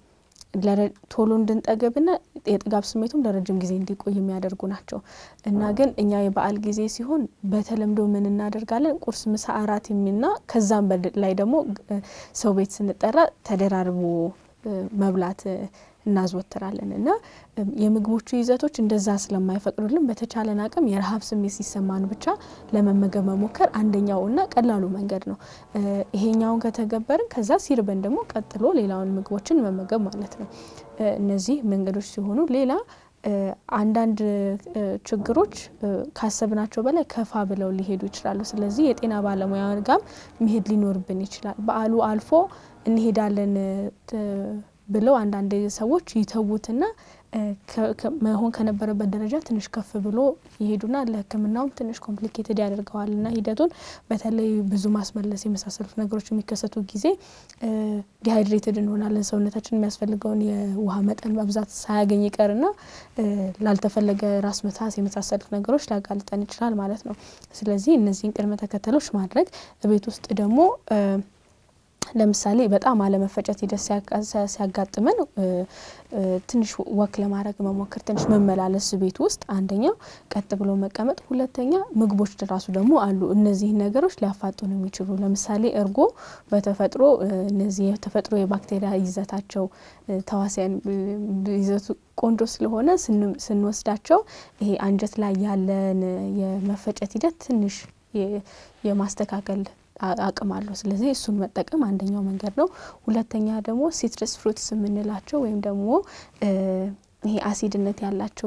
ቶሎ እንድንጠገብና የጥጋብ ስሜቱም ለረጅም ጊዜ እንዲቆይ የሚያደርጉ ናቸው እና ግን እኛ የበዓል ጊዜ ሲሆን በተለምዶ ምን እናደርጋለን? ቁርስ፣ ምሳ፣ እራት የሚልና ከዛም ላይ ደግሞ ሰው ቤት ስንጠራ ተደራርቦ መብላት እናዘወትራለን እና የምግቦቹ ይዘቶች እንደዛ ስለማይፈቅዱልን በተቻለን አቅም የረሀብ ስሜት ሲሰማን ብቻ ለመመገብ መሞከር አንደኛው እና ቀላሉ መንገድ ነው። ይሄኛውን ከተገበርን ከዛ ሲርበን ደግሞ ቀጥሎ ሌላውን ምግቦችን መመገብ ማለት ነው። እነዚህ መንገዶች ሲሆኑ ሌላ አንዳንድ ችግሮች ካሰብናቸው በላይ ከፋ ብለው ሊሄዱ ይችላሉ። ስለዚህ የጤና ባለሙያ ጋር መሄድ ሊኖርብን ይችላል። በዓሉ አልፎ እንሄዳለን ብለው አንዳንድ ሰዎች ይተዉትና መሆን ከነበረበት ደረጃ ትንሽ ከፍ ብሎ ይሄዱና ለሕክምናውም ትንሽ ኮምፕሊኬትድ ያደርገዋል እና ሂደቱን በተለይ ብዙ ማስመለስ የመሳሰሉት ነገሮች የሚከሰቱ ጊዜ ዲሃይድሬትድ እንሆናለን። ሰውነታችን የሚያስፈልገውን የውሃ መጠን በብዛት ሳያገኝ ይቀርና ላልተፈለገ ራስ ምታት የመሳሰሉት ነገሮች ሊያጋልጠን ይችላል ማለት ነው። ስለዚህ እነዚህን ቅድመ ተከተሎች ማድረግ ቤት ውስጥ ደግሞ ለምሳሌ በጣም አለመፈጨት ሂደት ሲያጋጥመን ትንሽ ወክ ለማድረግ መሞከር፣ ትንሽ መመላለስ ቤት ውስጥ አንደኛው፣ ቀጥ ብሎ መቀመጥ፣ ሁለተኛ ምግቦች ራሱ ደግሞ አሉ እነዚህ ነገሮች ሊያፋጡን የሚችሉ ለምሳሌ እርጎ በተፈጥሮ እነዚህ የተፈጥሮ የባክቴሪያ ይዘታቸው ተዋሲያን ይዘቱ ቆንጆ ስለሆነ ስንወስዳቸው ይሄ አንጀት ላይ ያለን የመፈጨት ሂደት ትንሽ የማስተካከል አቅም አለው። ስለዚህ እሱን መጠቀም አንደኛው መንገድ ነው። ሁለተኛ ደግሞ ሲትረስ ፍሩትስ የምንላቸው ወይም ደግሞ ይሄ አሲድነት ያላቸው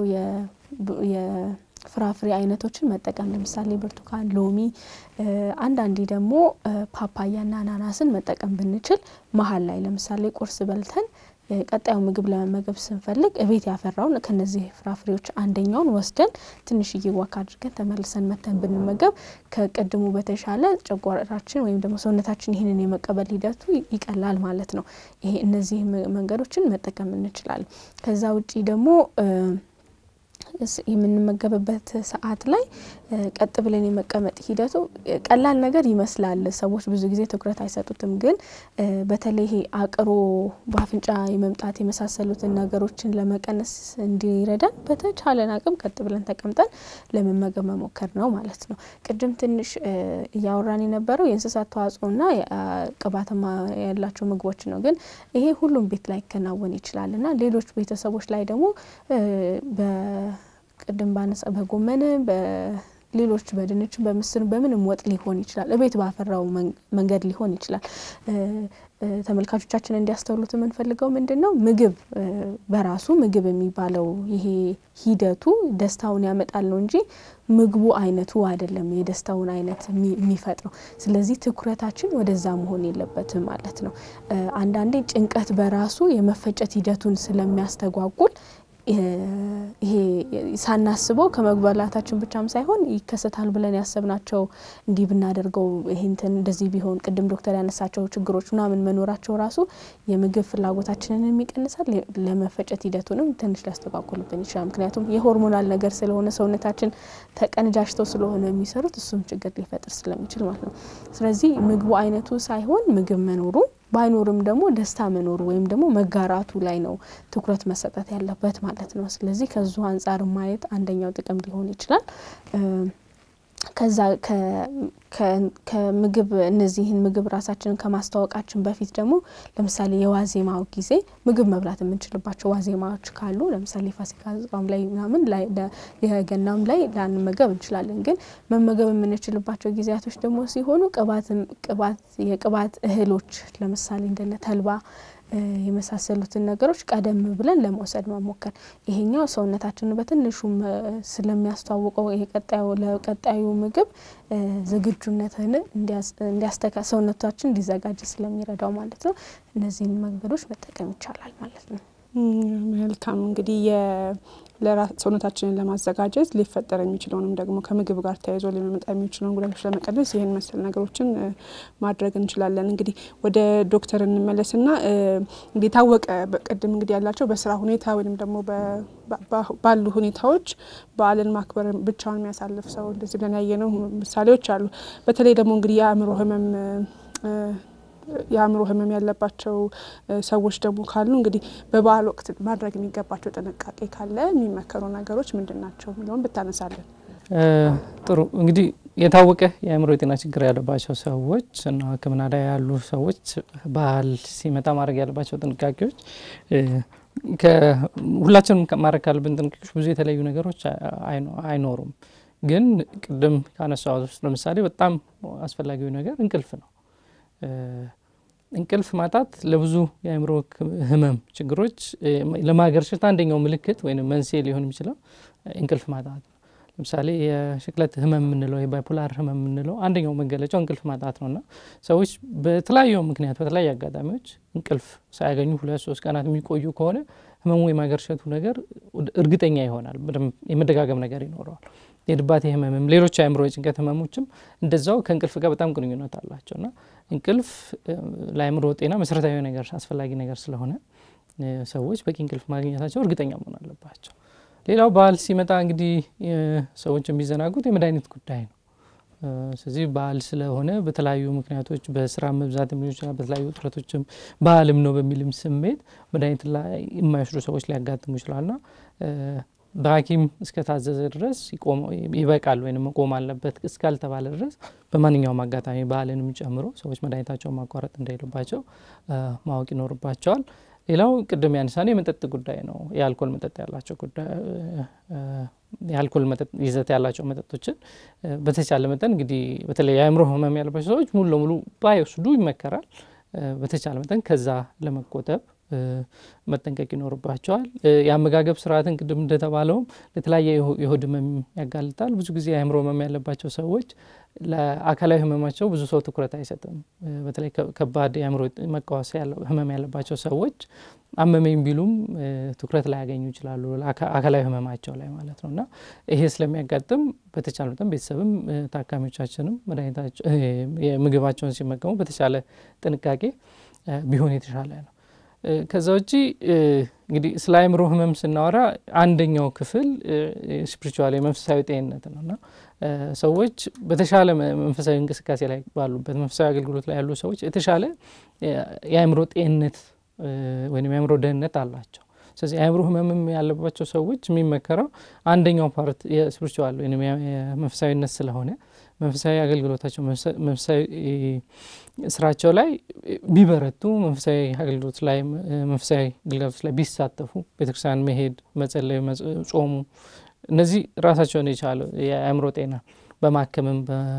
የፍራፍሬ አይነቶችን መጠቀም ለምሳሌ ብርቱካን፣ ሎሚ፣ አንዳንዴ ደግሞ ፓፓያና አናናስን መጠቀም ብንችል መሀል ላይ ለምሳሌ ቁርስ በልተን ቀጣዩ ምግብ ለመመገብ ስንፈልግ እቤት ያፈራውን ከነዚህ ፍራፍሬዎች አንደኛውን ወስደን ትንሽዬ ዋክ አድርገን ተመልሰን መተን ብንመገብ ከቅድሙ በተሻለ ጨጓራችን ወይም ደግሞ ሰውነታችን ይህንን የመቀበል ሂደቱ ይቀላል ማለት ነው። ይሄ እነዚህ መንገዶችን መጠቀም እንችላለን። ከዛ ውጪ ደግሞ የምንመገብበት ሰዓት ላይ ቀጥ ብለን የመቀመጥ ሂደቱ ቀላል ነገር ይመስላል። ሰዎች ብዙ ጊዜ ትኩረት አይሰጡትም። ግን በተለይ ይሄ አቅሮ በአፍንጫ የመምጣት የመሳሰሉትን ነገሮችን ለመቀነስ እንዲረዳን በተቻለን አቅም ቀጥ ብለን ተቀምጠን ለመመገብ መሞከር ነው ማለት ነው። ቅድም ትንሽ እያወራን የነበረው የእንስሳት ተዋጽኦና ቅባትማ ያላቸው ምግቦች ነው። ግን ይሄ ሁሉም ቤት ላይ ይከናወን ይችላል እና ሌሎች ቤተሰቦች ላይ ደግሞ ቅድም ባነሳ በጎመን በሌሎች በድንች በምስር በምንም ወጥ ሊሆን ይችላል። እቤት ባፈራው መንገድ ሊሆን ይችላል። ተመልካቾቻችን እንዲያስተውሉት የምንፈልገው ምንድን ነው? ምግብ በራሱ ምግብ የሚባለው ይሄ ሂደቱ ደስታውን ያመጣል ነው እንጂ ምግቡ አይነቱ አይደለም የደስታውን አይነት የሚፈጥረው። ስለዚህ ትኩረታችን ወደዛ መሆን የለበትም ማለት ነው። አንዳንዴ ጭንቀት በራሱ የመፈጨት ሂደቱን ስለሚያስተጓጉል ይሄ ሳናስበው ከመግባላታችን ብቻም ሳይሆን ይከሰታል ብለን ያሰብናቸው እንዲህ ብናደርገው ይህንትን እንደዚህ ቢሆን ቅድም ዶክተር ያነሳቸው ችግሮች ምናምን መኖራቸው ራሱ የምግብ ፍላጎታችንን ይቀንሳል። ለመፈጨት ሂደቱንም ትንሽ ሊያስተጓጉልብን ይችላል። ምክንያቱም የሆርሞናል ነገር ስለሆነ ሰውነታችን ተቀንጃጅተው ስለሆነ የሚሰሩት እሱም ችግር ሊፈጥር ስለሚችል ማለት ነው። ስለዚህ ምግቡ አይነቱ ሳይሆን ምግብ መኖሩ ባይኖርም ደግሞ ደስታ መኖሩ ወይም ደግሞ መጋራቱ ላይ ነው ትኩረት መሰጠት ያለበት ማለት ነው። ስለዚህ ከዙ አንጻር ማየት አንደኛው ጥቅም ሊሆን ይችላል። ከዛ ከምግብ እነዚህን ምግብ ራሳችንን ከማስተዋወቃችን በፊት ደግሞ ለምሳሌ የዋዜማው ጊዜ ምግብ መብላት የምንችልባቸው ዋዜማዎች ካሉ ለምሳሌ ፋሲካ ጾም ላይ ምናምን የገናም ላይ ላንመገብ እንችላለን። ግን መመገብ የምንችልባቸው ጊዜያቶች ደግሞ ሲሆኑ ቅባት የቅባት እህሎች ለምሳሌ እንደነ ተልባ የመሳሰሉትን ነገሮች ቀደም ብለን ለመውሰድ መሞከር ይሄኛው ሰውነታችንን በትንሹም ስለሚያስተዋውቀው ለቀጣዩ ምግብ ዝግጁነትን እንዲያስተካ ሰውነታችን እንዲዘጋጅ ስለሚረዳው ማለት ነው። እነዚህን መንገዶች መጠቀም ይቻላል ማለት ነው። መልካም እንግዲህ ሰውነታችንን ለማዘጋጀት ሊፈጠር የሚችለውንም ደግሞ ከምግብ ጋር ተያይዞ ሊመጣ የሚችለውን ጉዳቶች ለመቀነስ ይህን መሰል ነገሮችን ማድረግ እንችላለን። እንግዲህ ወደ ዶክተር እንመለስና እንግዲህ የታወቀ ቅድም እንግዲህ ያላቸው በስራ ሁኔታ ወይም ደግሞ ባሉ ሁኔታዎች በዓልን ማክበር ብቻውን የሚያሳልፍ ሰው እንደዚህ ብለን ያየነው ምሳሌዎች አሉ። በተለይ ደግሞ እንግዲህ የአእምሮ ህመም የአእምሮ ህመም ያለባቸው ሰዎች ደግሞ ካሉ እንግዲህ በበዓል ወቅት ማድረግ የሚገባቸው ጥንቃቄ ካለ የሚመከሩ ነገሮች ምንድን ናቸው የሚለውን ብታነሳለን። ጥሩ እንግዲህ የታወቀ የአእምሮ የጤና ችግር ያለባቸው ሰዎች እና ሕክምና ላይ ያሉ ሰዎች በዓል ሲመጣ ማድረግ ያለባቸው ጥንቃቄዎች ሁላችንም ማድረግ ካለብን ጥንቃቄዎች ብዙ የተለያዩ ነገሮች አይኖሩም። ግን ቅድም ካነሳሁት ውስጥ ለምሳሌ በጣም አስፈላጊው ነገር እንቅልፍ ነው። እንቅልፍ ማጣት ለብዙ የአእምሮ ህመም ችግሮች ለማገርሸት አንደኛው ምልክት ወይም መንስኤ ሊሆን የሚችለው እንቅልፍ ማጣት ነው። ለምሳሌ የሽክለት ህመም የምንለው የባይፖላር ህመም የምንለው አንደኛው መገለጫው እንቅልፍ ማጣት ነው እና ሰዎች በተለያዩ ምክንያት በተለያዩ አጋጣሚዎች እንቅልፍ ሳያገኙ ሁለት ሶስት ቀናት የሚቆዩ ከሆነ ህመሙ የማገርሸቱ ነገር እርግጠኛ ይሆናል። የመደጋገም ነገር ይኖረዋል። የድባቴ ህመምም ሌሎች የአእምሮ የጭንቀት ህመሞችም እንደዛው ከእንቅልፍ ጋር በጣም ግንኙነት አላቸው እና እንቅልፍ ለአእምሮ ጤና መሰረታዊ ነገር አስፈላጊ ነገር ስለሆነ ሰዎች በቂ እንቅልፍ ማግኘታቸው እርግጠኛ መሆን አለባቸው። ሌላው በዓል ሲመጣ እንግዲህ ሰዎች የሚዘናጉት የመድኃኒት ጉዳይ ነው። ስለዚህ በዓል ስለሆነ በተለያዩ ምክንያቶች በስራ መብዛት ሊሆን ይችላል፣ በተለያዩ ውጥረቶችም በዓልም ነው በሚልም ስሜት መድኃኒት ላይ የማይወስዱ ሰዎች ሊያጋጥሙ ይችላልና በሐኪም እስከታዘዘ ድረስ ይበቃል ወይም መቆም አለበት እስካልተባለ ድረስ በማንኛውም አጋጣሚ በዓልንም ጨምሮ ሰዎች መድኃኒታቸውን ማቋረጥ እንደሌለባቸው ማወቅ ይኖርባቸዋል። ሌላው ቅድም ያነሳነው የመጠጥ ጉዳይ ነው። የአልኮል መጠጥ ያላቸው ጉዳይ የአልኮል መጠጥ ይዘት ያላቸው መጠጦችን በተቻለ መጠን እንግዲህ በተለይ የአእምሮ ህመም ያለባቸው ሰዎች ሙሉ ለሙሉ ባይወስዱ ይመከራል። በተቻለ መጠን ከዛ ለመቆጠብ መጠንቀቅ ይኖርባቸዋል። የአመጋገብ ስርዓትን ቅድም እንደተባለውም ለተለያየ የሆድ ህመም ያጋልጣል። ብዙ ጊዜ የአእምሮ ህመም ያለባቸው ሰዎች ለአካላዊ ህመማቸው ብዙ ሰው ትኩረት አይሰጥም። በተለይ ከባድ የአእምሮ መቃወስ ህመም ያለባቸው ሰዎች አመመኝ ቢሉም ትኩረት ላይ ያገኙ ይችላሉ፣ አካላዊ ህመማቸው ላይ ማለት ነው እና ይሄ ስለሚያጋጥም በተቻለ መጠን ቤተሰብም ታካሚዎቻችንም መድኃኒታቸው ምግባቸውን ሲመገሙ በተቻለ ጥንቃቄ ቢሆን የተሻለ ነው። ከዛ ውጪ እንግዲህ ስለ አእምሮ ህመም ስናወራ አንደኛው ክፍል ስፒሪቹዋል የመንፈሳዊ ጤንነት ነው እና ሰዎች በተሻለ መንፈሳዊ እንቅስቃሴ ላይ ባሉበት መንፈሳዊ አገልግሎት ላይ ያሉ ሰዎች የተሻለ የአእምሮ ጤንነት ወይም የአእምሮ ደህንነት አላቸው። ስለዚህ የአእምሮ ህመምም ያለባቸው ሰዎች የሚመከረው አንደኛው ፓርት የስፒሪቹዋል ወይም የመንፈሳዊነት ስለሆነ መንፈሳዊ አገልግሎታቸው መንፈሳዊ ስራቸው ላይ ቢበረቱ መንፈሳዊ አገልግሎት ላይ መንፈሳዊ አገልግሎት ላይ ቢሳተፉ ቤተክርስቲያን መሄድ፣ መጸለይ፣ ጾሙ እነዚህ ራሳቸውን የቻለ የአእምሮ ጤና በማከምም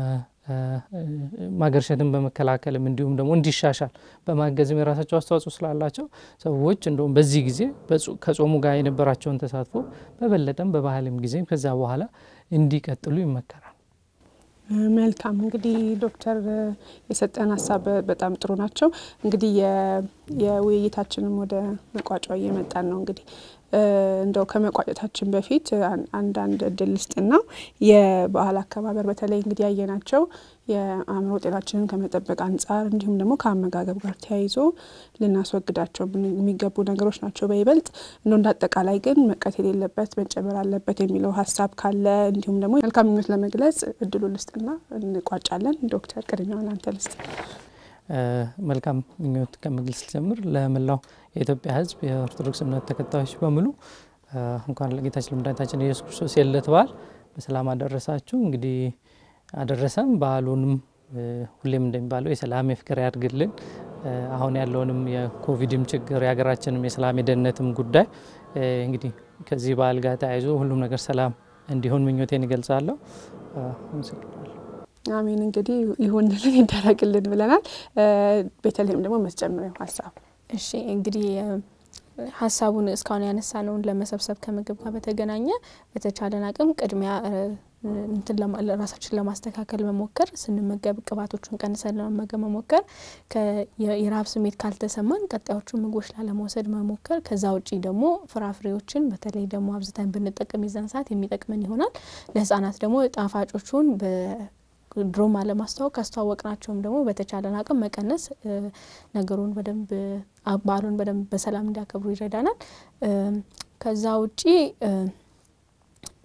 ማገርሸትን በመከላከልም እንዲሁም ደግሞ እንዲሻሻል በማገዝም የራሳቸው አስተዋጽኦ ስላላቸው ሰዎች እንደውም በዚህ ጊዜ ከጾሙ ጋር የነበራቸውን ተሳትፎ በበለጠም በባህልም ጊዜም ከዛ በኋላ እንዲቀጥሉ ይመከራል። መልካም እንግዲህ ዶክተር የሰጠን ሀሳብ በጣም ጥሩ ናቸው። እንግዲህ የውይይታችንም ወደ መቋጫው እየመጣን ነው። እንግዲህ እንደው ከመቋጨታችን በፊት አንዳንድ እድል ልስጥና የበዓል አከባበር በተለይ እንግዲህ ያየናቸው የአእምሮ ጤናችንን ከመጠበቅ አንጻር እንዲሁም ደግሞ ከአመጋገብ ጋር ተያይዞ ልናስወግዳቸው የሚገቡ ነገሮች ናቸው በይበልጥ እንደ እንደ አጠቃላይ ግን መቀት የሌለበት መጨመር አለበት የሚለው ሀሳብ ካለ እንዲሁም ደግሞ መልካም ምኞት ለመግለጽ እድሉ ልስጥና እንቋጫለን። ዶክተር ቅድሚያውን አንተ ልስጥ። መልካም ምኞት ከመግለጽ ጀምር ለመላው የኢትዮጵያ ሕዝብ የኦርቶዶክስ እምነት ተከታዮች በሙሉ እንኳን ለጌታችን ለመድኃኒታችን ኢየሱስ ክርስቶስ የልደት በዓል በሰላም አደረሳችሁ። እንግዲህ አደረሰም። በዓሉንም ሁሌም እንደሚባለው የሰላም የፍቅር ያድርግልን። አሁን ያለውንም የኮቪድም ችግር የሀገራችንም የሰላም የደህንነትም ጉዳይ እንግዲህ ከዚህ በዓል ጋር ተያይዞ ሁሉም ነገር ሰላም እንዲሆን ምኞቴን ይገልጻለሁ። አመሰግናለሁ። አሜን። እንግዲህ ይሁንልን ይደረግልን ብለናል። ቤተልሔም ደግሞ መስጨምሪያው ሀሳብ እሺ እንግዲህ ሀሳቡን እስካሁን ያነሳነውን ለመሰብሰብ ከምግብ ጋር በተገናኘ በተቻለን አቅም ቅድሚያ እንትን ራሳችን ለማስተካከል መሞከር፣ ስንመገብ ቅባቶቹን ቀንሰን ለመመገብ መሞከር፣ የረሀብ ስሜት ካልተሰማን ቀጣዮቹን ምግቦች ላለመውሰድ መሞከር። ከዛ ውጪ ደግሞ ፍራፍሬዎችን በተለይ ደግሞ አብዝተን ብንጠቀም የዛን ሰዓት የሚጠቅመን ይሆናል። ለህጻናት ደግሞ ጣፋጮቹን ድሮም አለማስተዋወቅ ካስተዋወቅናቸውም ደግሞ በተቻለን አቅም መቀነስ ነገሩን በደንብ በዓሉን በደንብ በሰላም እንዲያከብሩ ይረዳናል። ከዛ ውጪ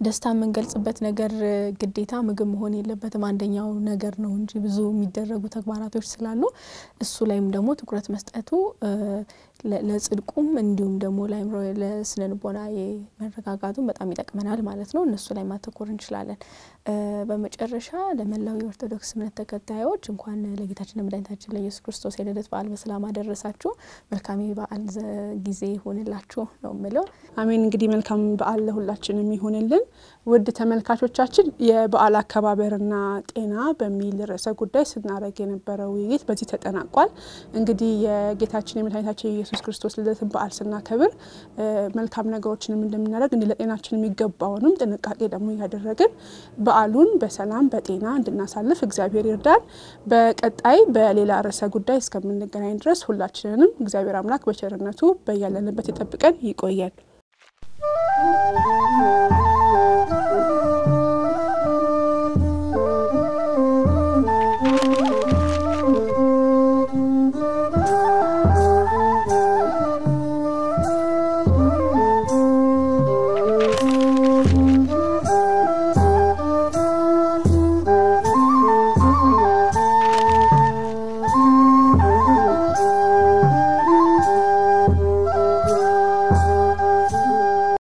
ደስታ የምንገልጽበት ነገር ግዴታ ምግብ መሆን የለበትም። አንደኛው ነገር ነው እንጂ ብዙ የሚደረጉ ተግባራቶች ስላሉ እሱ ላይም ደግሞ ትኩረት መስጠቱ ለጽድቁም እንዲሁም ደግሞ ለአይምሮ ለስነ ልቦና መረጋጋቱም በጣም ይጠቅመናል ማለት ነው። እነሱ ላይ ማተኮር እንችላለን። በመጨረሻ ለመላው የኦርቶዶክስ እምነት ተከታዮች እንኳን ለጌታችን ለመድኃኒታችን ለኢየሱስ ክርስቶስ የልደት በዓል በሰላም አደረሳችሁ። መልካም በዓል ጊዜ ይሆንላችሁ ነው ምለው። አሜን። እንግዲህ መልካም በዓል ለሁላችንም ይሆንልን። ውድ ተመልካቾቻችን የበዓል አከባበርና ጤና በሚል ርዕሰ ጉዳይ ስናደርግ የነበረው ውይይት በዚህ ተጠናቋል። እንግዲህ የጌታችን የመድኃኒታችን የኢየሱስ ክርስቶስ ልደትን በዓል ስናከብር መልካም ነገሮችንም እንደምናደርግ እንዲህ ለጤናችን የሚገባውንም ጥንቃቄ ደግሞ እያደረግን በዓሉን በሰላም በጤና እንድናሳልፍ እግዚአብሔር ይርዳል። በቀጣይ በሌላ ርዕሰ ጉዳይ እስከምንገናኝ ድረስ ሁላችንንም እግዚአብሔር አምላክ በቸርነቱ በያለንበት ይጠብቀን፣ ይቆየን።